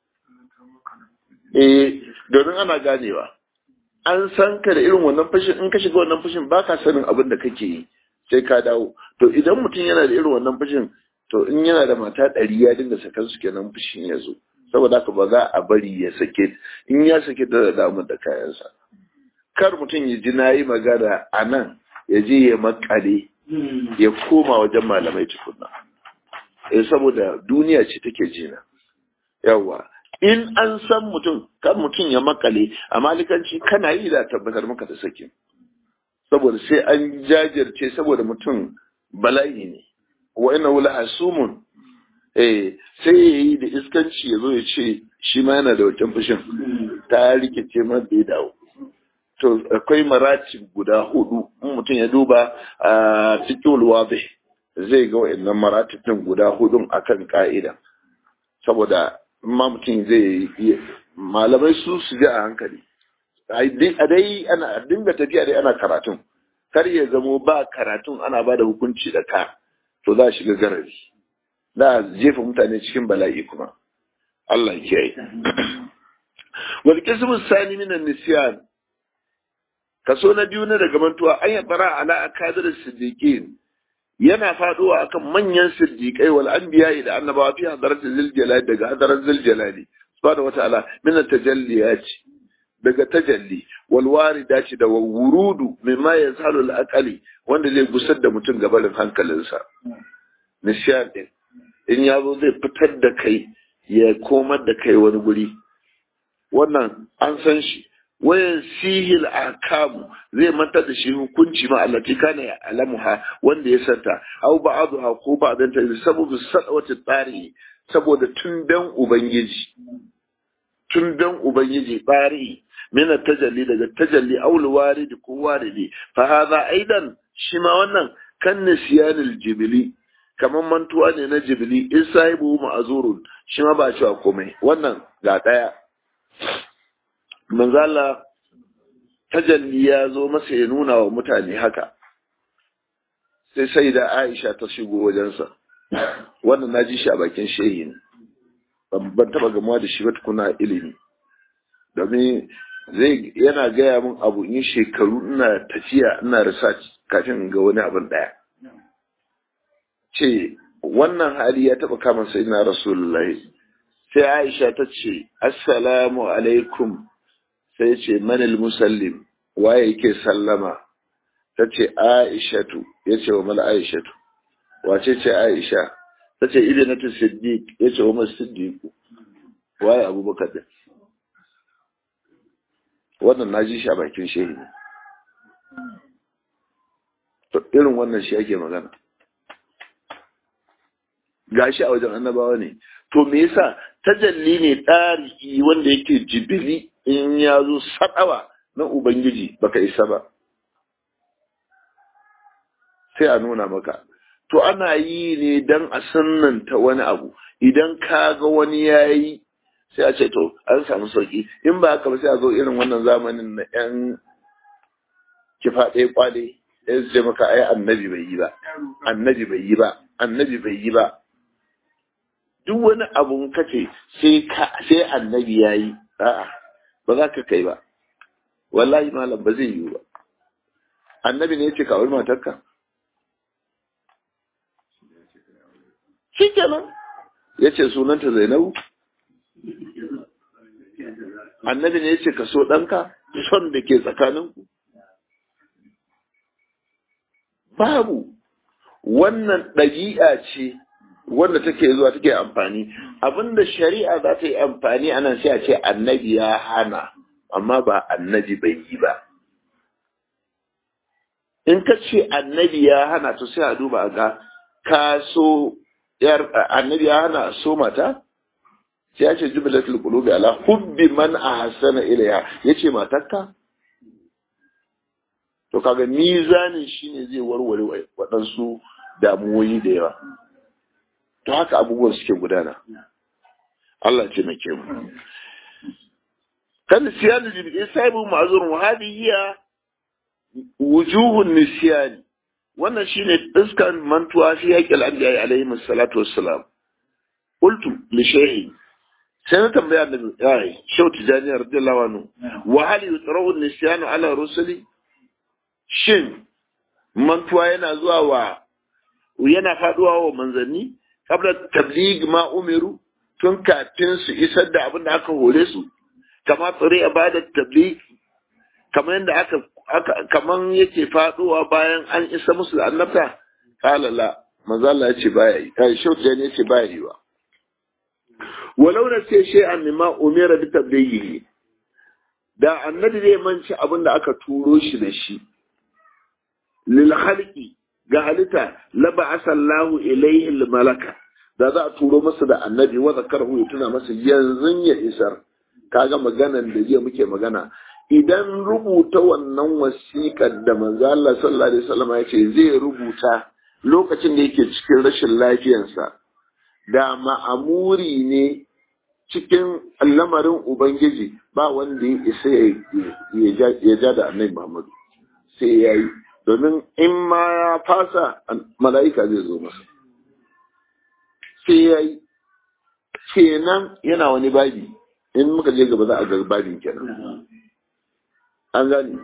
eh domin ana ganewa an san ka da irin wannan fushin in ka shiga wannan fushin ba ka sanin abin da kake yi sai ka dawo to idan mutum yana da irin wannan fushin to in yana da mata ɗari ya dinga sakan su kenan fushin ya zo saboda haka ba za a bari ya sake in ya sake da damar da kayansa kar mutum ya ji na yi magana a nan ya je ya makale ya koma wajen malamai tukunna eh saboda duniya ce take jina yawa in an san mutum kan mutum ya makale a malikanci kana yi da tabbatar maka da sakin saboda sai an jajirce saboda mutum bala'i ne wa ina wula asumun eh sai ya yi da iskanci ya zo ya ce shi ma yana da wancan fushin ta rikice ma da ya dawo to akwai marati guda hudu in mutum ya duba a cikin wabe zai ga wa'annan maratibin guda hudun akan ka'ida saboda ma mutum zai yi malamai su su ji a hankali a dai ana dinga tafiya dai ana karatun kar ya zamo ba karatun ana ba da hukunci da ka to za a shiga garari za a jefa mutane cikin bala'i kuma Allah ya yi wal qismu sani min nisyan kaso na biyu na daga mantuwa an yabara ala akadir siddiqin yana faduwa akan manyan siddiqai wal anbiya da annabawa fi hadarat ziljalali daga hadarat ziljalali subhanahu wataala min at-tajalliyat daga tajalli wal waridati da wurudu mimma yazhalu al aqali wanda zai gusar da mutum gabarin hankalinsa nishadin in ya zo zai fitar da kai ya komar da kai wani guri wannan an san shi wayan sihil akamu zai mantar da shi hukunci ma allati kana ya alamuha wanda ya santa aw ba'dha ko ba'dan ta sababu sadawati tsari saboda tundan ubangiji tundan ubangiji tsari min tajalli daga tajalli aw waridi ko waridi fa hadha aidan shi ma wannan kan nisyanil jibili kaman mantuwa ne na jibili in sahibu ma'azurun shi ma ba cewa komai wannan ga daya manzala tajalli ya zo masa ya nuna wa mutane haka sai sai da aisha ta shigo wajensa wannan na ji shi a bakin shehi ne ban taba gamuwa da shi ba tukuna ilimi domin zai yana gaya min abu in shekaru ina tafiya ina research kafin in ga wani abin daya ce wannan hali ya taba kama sai na rasulullahi sai aisha ta ce assalamu alaikum sai ce manil musallim waye yake sallama ta ce aishatu ya ce wa mala aishatu wace ce aisha ta ce idanatu siddiq ya ce wa masu siddiqu waye abubakar din wannan na ji shi a bakin shehi ne to irin wannan shi ake magana gashi a wajen annabawa ne to me yasa tajalli ne ɗari wanda yake jibili in ya zo sadawa na ubangiji baka isa ba sai a nuna maka to ana yi ne don a sannanta wani abu idan ka ga wani ya yi sai a ce to an samu sauki in ba haka ba sai a zo irin wannan zamanin na yan kifa ɗaya kwale ya ce maka ai annabi bai yi ba annabi bai yi ba annabi bai yi ba duk wani abun kace sai ka sai annabi ya yi a'a ba za ka kai ba wallahi malam ba zai yi ba annabi ne ya ce ka auri matarka shi kenan ya ce sunanta zainabu annabi ne ya ce ka so ɗanka son da ke tsakaninku babu wannan ɗabi'a ce wanda take zuwa take amfani abinda shari'a za ta yi amfani a nan sai a ce annabi ya hana amma ba annabi bai yi ba in ka ce annabi ya hana to sai a duba a ga ka so yar annabi ya hana so mata sai ya ce jubilatul qulubi ala hubbi man ahsana ilayha yace matarka to kaga mizanin shine zai warware waɗansu damuwoyi da yawa to haka abubuwan suke gudana Allah ce na mu kan siyanu jibi sahibu ma'zurun wa hadhihi wujuhun nisyani wannan shine iskan mantuwa fi haƙƙil anbiya alaihi salatu wassalam qultu li shayhi sai na tambaya da yayi shau tijani radiyallahu anhu wa hal yutrahu nisyanu ala rusuli shin mantuwa yana zuwa wa yana faduwa wa manzanni kabla tabligh ma umiru tun kafin su isar da abin da aka hore su kama tsare a bada tabligh kamar yadda aka kaman yake faduwa bayan an isa musu da annabta kala la manzo Allah ya ce baya yi kai shau da ne ce baya yi wa walau na ce shi an mimma umira bi tablighi da annabi zai manci abin da aka turo shi da shi lil khalqi ga halitta la ba'asallahu ilayhi al malaka da za a turo masa da annabi wa zakarahu ya tuna masa yanzu ya isar kaga maganan da jiya muke magana idan rubuta wannan wasiƙar da manzo Allah sallallahu alaihi wasallam ya ce zai rubuta lokacin da yake cikin rashin lafiyarsa da ma'amuri ne cikin lamarin ubangiji ba wanda ya isa ya ja da annabi Muhammad sai ya yi domin in ma ya fasa mala'ika zai zo masa sai ya yi kenan yana wani babi in muka je gaba za a ga babin kenan an gani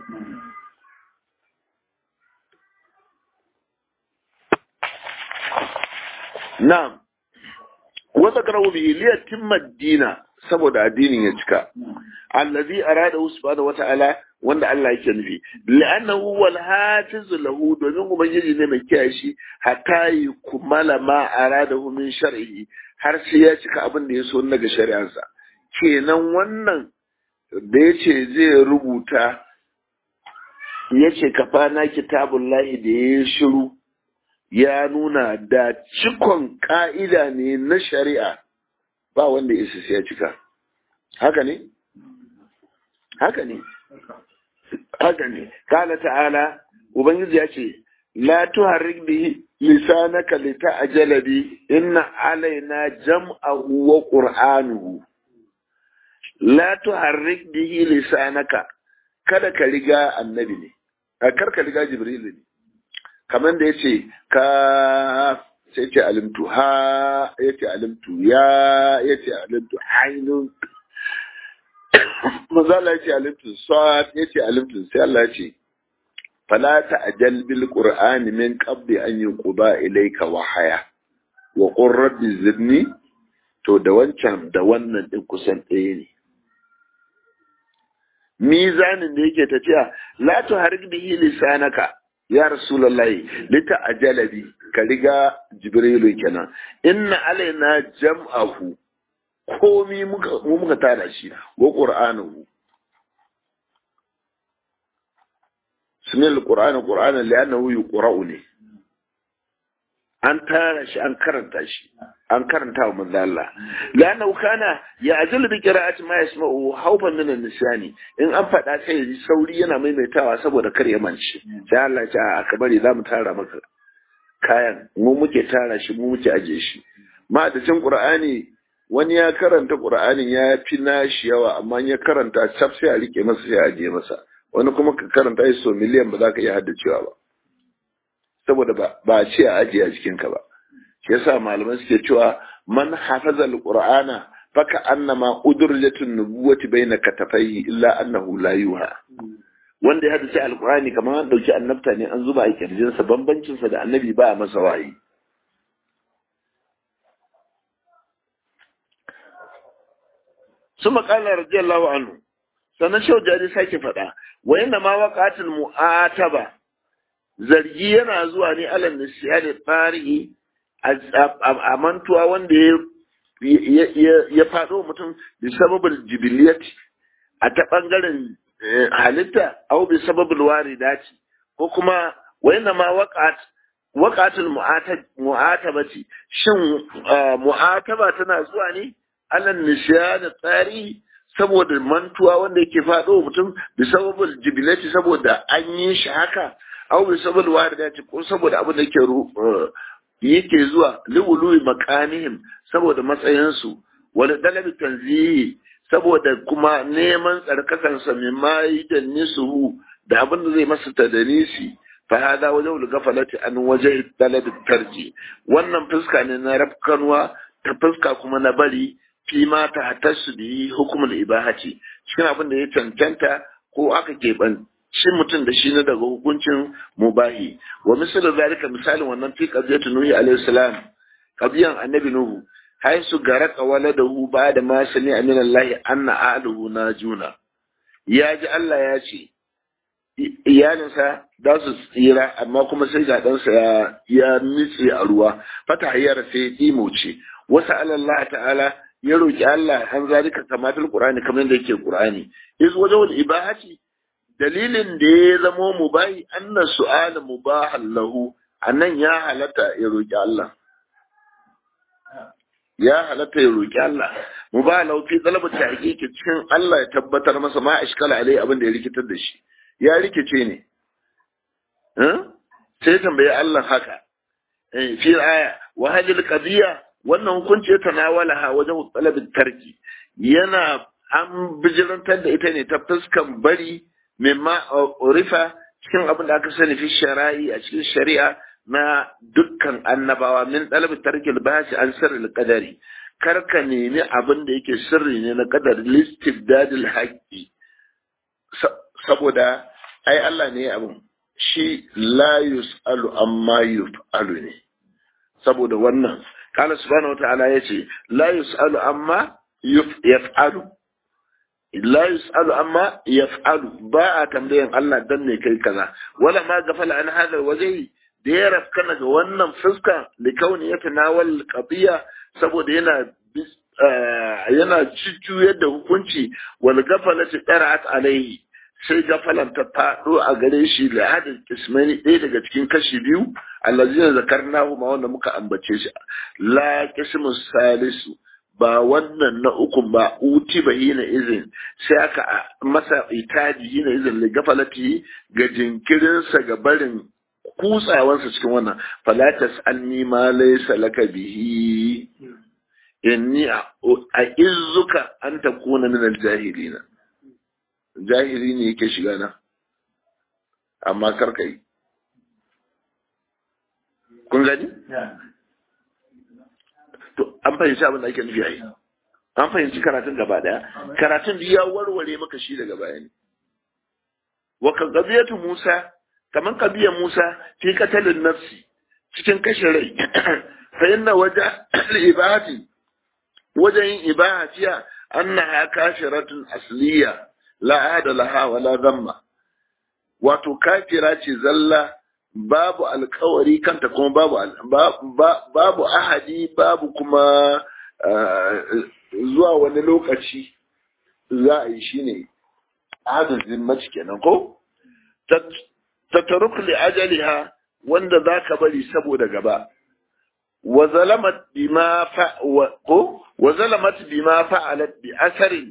na'am wata karahu bihi liyatimma dina saboda addinin ya cika allazi arada subhanahu wata'ala wanda Allah yake nufi la'annahu wal hafiz lahu domin ubangiji ne mai kiyaye shi hatta kumala ma aradahu min shar'i har sai ya cika abin da ya so daga shari'arsa kenan wannan da yace zai rubuta yace kafana kitabullahi da ya shiru ya nuna da cikon ka'ida ne na shari'a ba wanda isa sai ya cika haka ne haka ne haka ne kala ta'ala ubangiji ya ce la tuharrik bihi lisanaka lita'jala bi inna alaina jam'ahu wa qur'anuhu la tuharrik bihi lisanaka kada ka riga annabi ne kar ka riga jibril ne kamar da yace ka sai ce alimtu ha yace alimtu ya yace alimtu ainun manzo Allah yace alimtu sad yace alimtu sai Allah yace fala ta'jal bil qur'ani min qabli an yuqba ilayka wahaya wa qur rabbi zidni to da wancan da wannan din kusan ɗaya ne mizanin da yake tafiya la tuharik bihi lisanaka ya rasulullahi lita ajalabi ka riga jibrilu kenan inna alaina jam'ahu komi muka mu muka tara shi wa qur'anuhu sunan alqur'ani qur'anan li'annahu yuqra'u ne an tara shi an karanta shi an karanta wa manzo Allah la'annahu kana ya'zil bi qira'ati ma yasma'u hawfan min an-nisyani in an faɗa sai ya sauri yana maimaitawa saboda kar ya mance sai Allah ya ce a ka bari za mu tara maka kayan mu muke tara shi mu muke aje shi ma da cin qur'ani wani ya karanta qur'anin ya fi nashi yawa amma ya karanta sab sai a rike masa sai a aje masa wani kuma ka karanta shi so miliyan ba za ka iya haddacewa ba saboda ba ba ce a ajiye a jikinka ba shi yasa malaman suke cewa man hafaza alqur'ana faka annama udurjatun nubuwati baina katafai illa annahu la yuha wanda ya hadace alqur'ani kamar an dauki annabta ne an zuba a kirjin sa bambancin sa da annabi ba a masa wahayi ثم قال رضي الله عنه sannan shau jari sake faɗa wa inna ma waqatul mu'ataba zargi yana zuwa ne alal nisyani farihi a mantuwa wanda ya faɗo mutum bi sababin jibiliyati a ta ɓangaren halitta au bi sababin waridati ko kuma wayanna ma waqat waqatul mu'atabati shin mu'ataba tana zuwa ne alal nisyani tarihi saboda mantuwa wanda yake faɗo mutum bi sababin jibilati saboda an yi shi haka aw bi sabab waridati ko saboda abin da yake yake zuwa liwului makanihim saboda matsayin su wala dalabi tanzihi saboda kuma neman tsarkakan sa min mai da nisu da abin da zai masa tadanisi fa hada wajhu gafalati an wajhi dalabi tarji wannan fuska ne na rafkanwa ta fuska kuma na bari fi ma ta hatasu bi hukumul ibahati cikin abin da ya cancanta ko aka keɓan shi mutum da shi ne daga hukuncin mubahi wa misalin zalika misalin wannan fi qadiyatu nuhi alayhi salam qadiyan annabi nuhu haisu garaka waladahu ba'da ma sami amin Allah anna aluhu najuna ya ji Allah ya ce iyalinsa za su tsira amma kuma sai ga ɗansa ya ya nitse a ruwa fata hayyar sai ya ce wasu Allah ta'ala ya roki Allah an zalika kamatul qur'ani kamar da yake qur'ani iz wajhul ibahati dalilin da ya zamo mubahi anna su'ala mubahan lahu annan ya halatta ya roki Allah ya halatta ya roki Allah mubahan lahu fi talabat tahqiqi cikin Allah ya tabbatar masa ma ashkala alai abin da ya rikitar da shi ya rikice ne sai tambaye Allah haka fi aya wa hadhihi qadiyya wannan hukunci ya tanawala ha wajen talabin tarki yana an bijirantar da ita ne ta fuskan bari mimma urifa cikin abin da aka sani fi shara'i a cikin shari'a na dukkan annabawa min talabi tarkil bahasi an sirril qadari kar ka nemi abin da yake sirri ne na qadar listibdadil haqqi saboda ai Allah ne abin shi la yus'alu amma yuf'alu ne saboda wannan قال سبحانه وتعالى يتي لا يسأل أما يفعل لا يسأل أما يفعل باء تنبيه الله دني كي كذا ولا ما غفل عن هذا الوجه دير كان wannan fuska لكون يتناول القضية saboda yana yana jujjuyar da hukunci wal gafalati qara'at alaihi sai gafalan ta faɗo a gare shi da hadin ismani ɗaya daga cikin kashi biyu allazina zakarnahu ma wanda muka ambace shi la qismu salisu ba wannan na ukun ba uti ba hina izin sai aka masa itaji hina izin li gafalati ga jinkirinsa ga barin kutsawansa cikin wannan falatas anni ma laysa laka bihi inni a izuka an takuna min al-jahilina jahili ne yake shiga na amma karka yi kun gani? to an fahimci abin da ake nufi a yi an fahimci karatun gaba daya karatun da ya warware maka shi daga baya ne wa ka gabiyatu musa kaman kabiyar musa fi katalin nafsi cikin kashe rai fa inna waja ibahati wajen yin ibaha fiya annaha kashiratun asliya la ada laha wala zamma wato kafira ce zalla babu alkawari kanta kuma babu babu ahadi babu kuma zuwa wani lokaci za a yi shine ahadin zimmaci kenan ko tataruk li ajaliha wanda zaka bari saboda gaba wa zalamat bima fa ko wa zalamat bima fa'alat bi asarin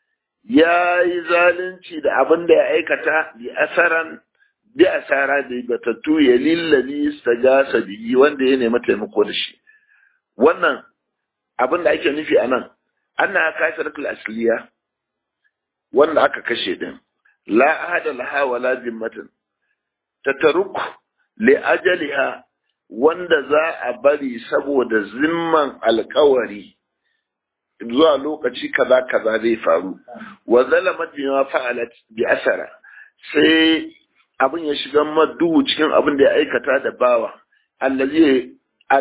yayi zalunci da abin da ya aikata bi asaran bi asara da batattu ya lillazi istagasa bihi wanda ya nemi taimako da shi wannan abin da ake nufi anan anna kasaratul asliya wanda aka kashe din la ahada laha wala zimmatin tataruk li ajaliha wanda za a bari saboda zimman alkawari zuwa lokaci kaza kaza zai faru wa zalamat bima fa'alat bi asara sai abin ya shiga maduhu cikin abin da ya aikata da bawa allazi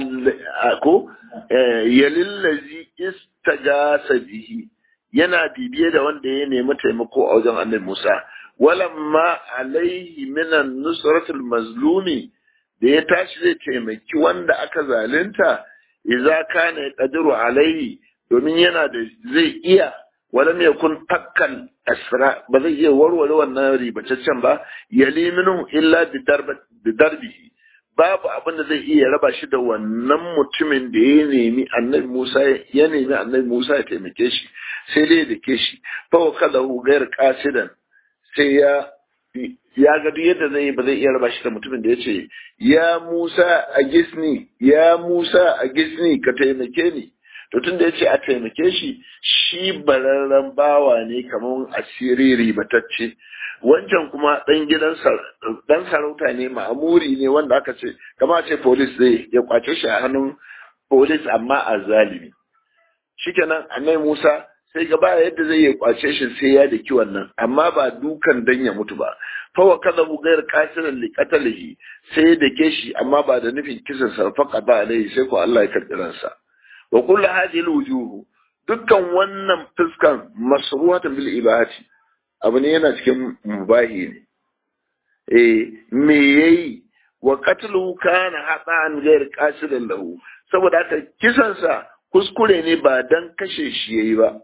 ko yalillazi istagasa bihi yana bibiye da wanda ya nemi taimako a wajen annabi Musa walamma alaihi minan nusratul mazlumi da ya tashi zai taimaki wanda aka zalunta idza kana yaqdiru alaihi domin yana da zai iya walam yakun fakkan asra ba zai iya warware wannan ribataccen ba yali minhu illa bi darbihi babu abin da zai iya raba shi da wannan mutumin da ya nemi annabi Musa ya nemi annabi Musa ya taimake shi sai dai da ke shi fa wa kada hu gair qasidan sai ya ya ga duk yadda zai ba zai iya raba shi da mutumin da ya ce ya Musa a gisni ya Musa a gisni ka taimake ni to tun da ya ce a taimake shi shi bararren bawa ne kamar asiri ribatacce wancan kuma ɗan gidan ɗan sarauta ne ma'amuri ne wanda aka ce kama ce polis zai ya kwace shi a hannun polis amma a zalimi shikenan annai musa sai gaba yadda zai ya kwace shi sai ya daki wannan amma ba dukan dan ya mutu ba fawa kaza gayar kasiran li qatalihi sai ya dake shi amma ba da nufin kisan sa faqa ba alai sai ko Allah ya karbi ransa wa kullu hadhihi alwujuh dukkan wannan fuskan masruhatan bil ibahati abu ne yana cikin mubahi ne eh me yayi wa qatluhu kana hadan ghayr qasidan lahu saboda haka kisan sa kuskure ne ba dan kashe shi yayi ba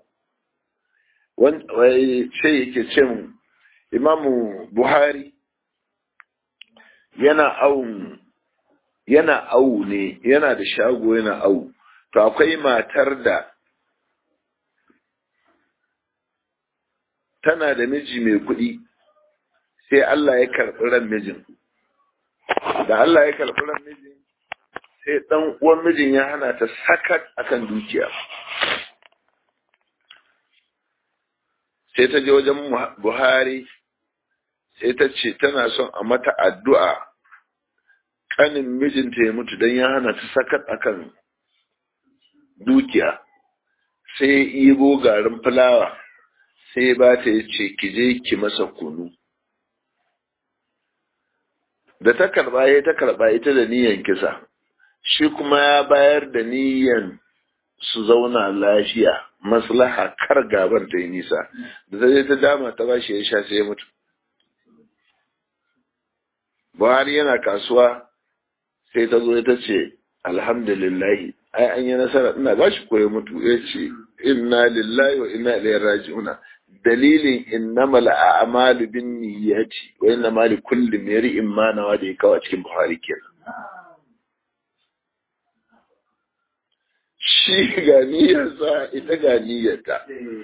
wai sai yake ce mu imamu buhari yana awun yana awu ne yana da shago yana awu to akwai matar da tana da miji mai kuɗi sai Allah ya karɓi ran mijin da Allah ya karɓi ran mijin sai ɗan uwan mijin ya hana ta sakat akan dukiya sai ta je wajen Buhari sai ta ce tana son a mata addu'a ƙanin mijinta ya mutu don ya hana ta sakat akan dukiya sai ibo garin fulawa sai ba ta yi ce ki je ki masa kunu da ta karba ya ta karba ita da niyan kisa shi kuma ya bayar da niyan su zauna lafiya maslaha kar gaban ta yi nisa da ta je ta dama ta ba shi ya sha sai ya mutu buhari yana kasuwa sai ta zo ta ce alhamdulillahi ai an yi nasara ina ba shi koya mutu ya ce inna lillahi wa inna ilaihi raji'una dalilin innamal a'malu bin niyyati wa innama li kulli imrin ma nawa da ya kawo cikin buhari kenan shi ga niyyarsa ita ga niyyarta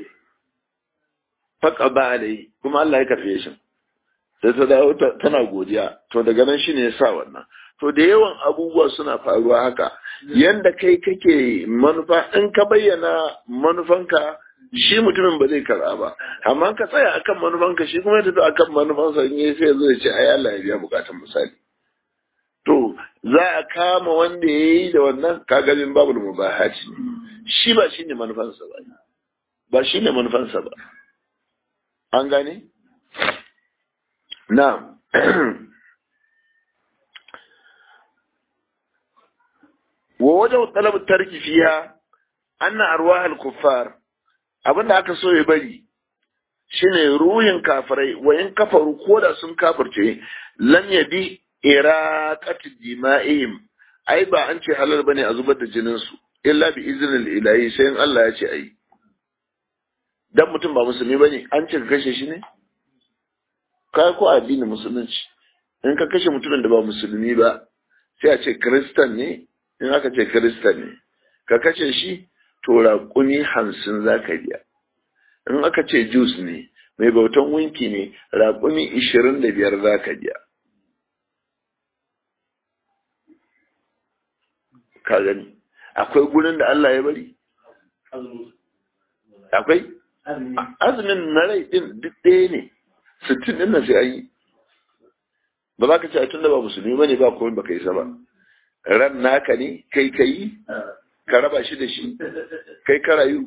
faka ba alai kuma Allah ya karfe shi sai ta dawo tana godiya to daga nan shine ya sa wannan to da yawan abubuwa suna faruwa haka yanda kai kake manufa in ka bayyana manufanka shi mutumin ba zai karɓa ba amma ka tsaya akan manufanka shi kuma ya tafi akan manufansa in sai zo ya ce ai Allah ya biya bukatun misali to za a kama wanda ya yi da wannan kagabin babu da mubahaci shi ba shi ne manufansa ba ba shi ne manufansa ba an gane? na wa wajen talabar tarki fiya anna arwahal kuffar abinda aka so ya bari shine ruhin kafirai wa in kafaru ko da sun kafirce lam yabi iraqati dima'ihim ai ba an ce halal bane a zubar da jinin su illa bi iznil ilahi sai in Allah ya ce ai dan mutum ba musulmi bane an ce ka kashe shi ne kai ko addinin musulunci in ka kashe mutumin da ba musulmi ba sai a ce kiristan ne in aka ce kiristan ne ka kashe shi to raƙumi hamsin za ka biya in aka ce jus ne mai bautan winki ne raƙumi ishirin da biyar za ka biya ka gani akwai gurin da Allah ya bari akwai azumin na rai din duk ɗaya ne sittin ɗin nan sai an yi ba za ka ce tun da ba musulmi ba ne ba komai ba ka yi ba ran naka ne kai ka yi ka raba shi da shi kai ka rayu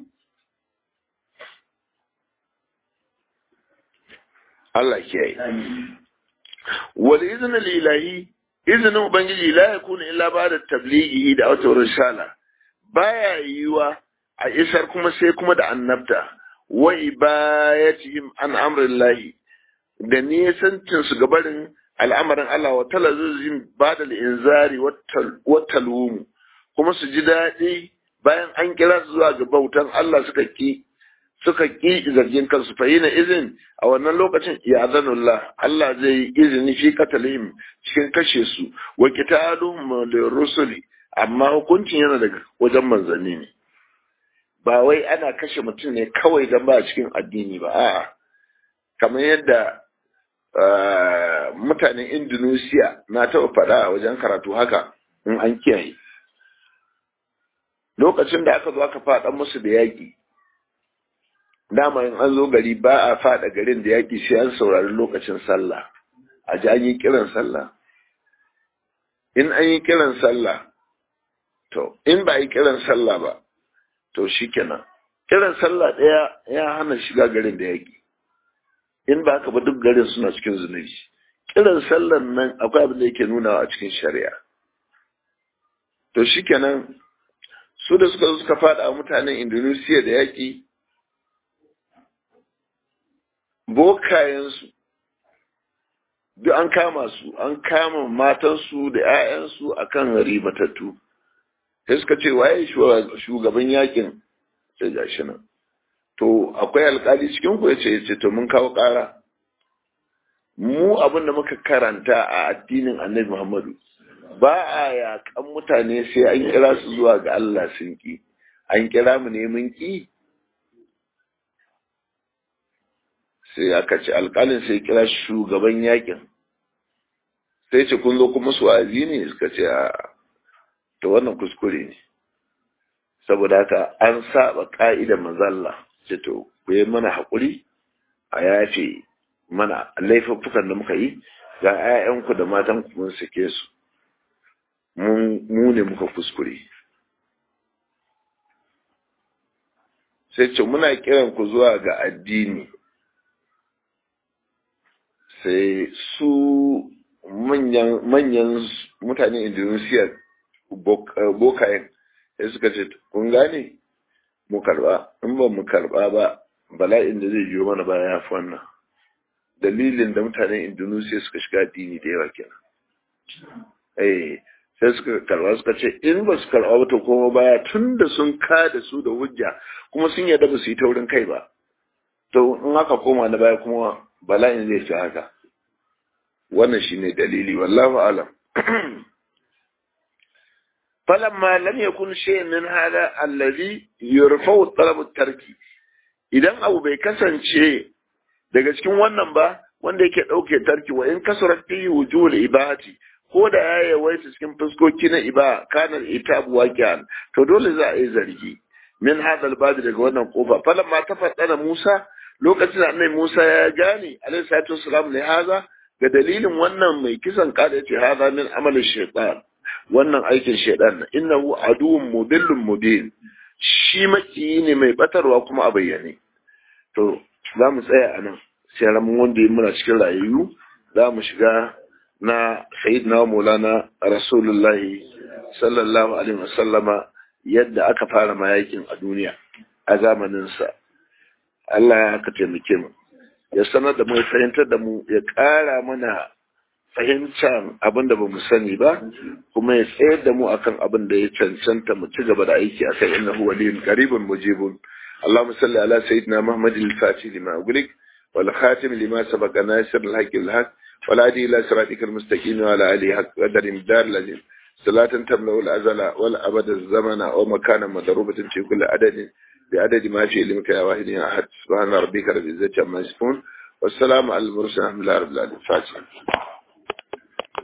Allah kiyaye wal izinin lilahi izinin ubangiji la yakunu illa ba da tablighi da wata risala baya yiwa a isar kuma sai kuma da annabta wa ibayatihim an amrillahi da nisancin su gabarin al'amarin Allah wa talazuzin bada inzari wa talwumu kuma su ji daɗi bayan an kira su zuwa ga bautan Allah suka ki suka ki zargin kansu fa yana izin a wannan lokacin ya zanullah Allah zai yi izini fi katalihim cikin kashe su wa qitaluhum lirrusuli amma hukuncin yana daga wajen manzanni ne ba wai ana kashe mutum ne kawai dan ba cikin addini ba a'a kamar yadda mutanen Indonesia na taɓa faɗa a wajen karatu haka in an kiyaye lokacin da aka zo aka faɗa musu da yaƙi dama in an zo gari ba a faɗa garin da yaƙi sai an saurari lokacin sallah a ji an yi kiran sallah in an yi kiran sallah to in ba yi kiran sallah ba to shikenan kiran sallah ɗaya ya hana shiga garin da yaƙi in ba haka ba duk garin suna cikin zunubi kiran sallan nan akwai abin da yake nunawa a cikin shari'a to shikenan su da suka suka faɗa mutanen indonesia da yaƙi bokayensu duk an kama su an kama matansu da 'ya'yansu a kan ribatattu sai suka ce waye shugaban yakin sai ga shi nan to akwai alkali cikin ku yace yace to mun kawo ƙara mu abin da muka karanta a addinin annabi muhammadu ba a yakan mutane sai an kira su zuwa ga Allah sun ki an kira mu ne mun ki sai aka ce alƙalin sai kira shugaban yakin sai ce kun zo kuma su wa'azi ne suka ce a to wannan kuskure ne saboda haka an saba ka'idar manzalla ce to ku yi mana haƙuri a yafe mana laifuffukan da muka yi ga 'ya'yanku da matanku mun sake su mu ne muka kuskure sai ce muna kiran ku zuwa ga addini sai su manyan mutane indonesia bokayen sai suka ce kun gane mu karba in ba mu karba ba bala'in da zai biyo mana baya ya fi wannan dalilin da mutanen indonesia suka shiga addini da yawa kenan eh sai suka karba suka ce in ba su karba ba to kuma baya tun da sun ka da su da hujja kuma sun yarda ba su yi taurin kai ba to in aka koma na baya kuma bala'in zai fi haka wannan shine dalili wallahu alam falamma lam yakun shay'un min hada allazi yurfa'u talab tarki idan abu bai kasance daga cikin wannan ba wanda yake dauke tarki wa in kasara fi wujul ibati ko da ya yawaita cikin fuskoki na iba kana itabu waqi'an to dole za a yi zargi min hada albadi daga wannan kofa falamma tafaddana Musa lokacin da annabi Musa ya gane alaihi salatu wassalam ne haza ga dalilin wannan mai kisan kada yace haza min amalin shaytan wannan aikin shaytan innahu aduwwun mudillun mubin shi maki ne mai batarwa kuma a bayyane to za mu tsaya a nan sai ramin wanda muna cikin rayu za mu shiga na sayyidina maulana rasulullahi sallallahu alaihi wasallama yadda aka fara mayakin a duniya a zamaninsa Allah ya ka taimake mu ya sanar da mu ya fahimtar da mu ya ƙara mana fahimtar abin da ba mu sani ba kuma ya tsayar da mu akan abin da ya cancanta mu ci gaba da aiki akan innahu waliyun qaribun mujibun اللهم صل على سيدنا محمد الفاتح لما أغلق والخاتم لما سبق ناصر الحق الحق والهدي إلى صراطك المستقيم وعلى آله حق قدر مدار الذين صلاة تملأ الأزل والأبد الزمن ومكانا مضروبة في كل عدد بعدد ما في علمك يا واحد يا أحد سبحان ربك رب العزة عما يصفون والسلام على المرسلين الحمد لله رب العالمين فاتحة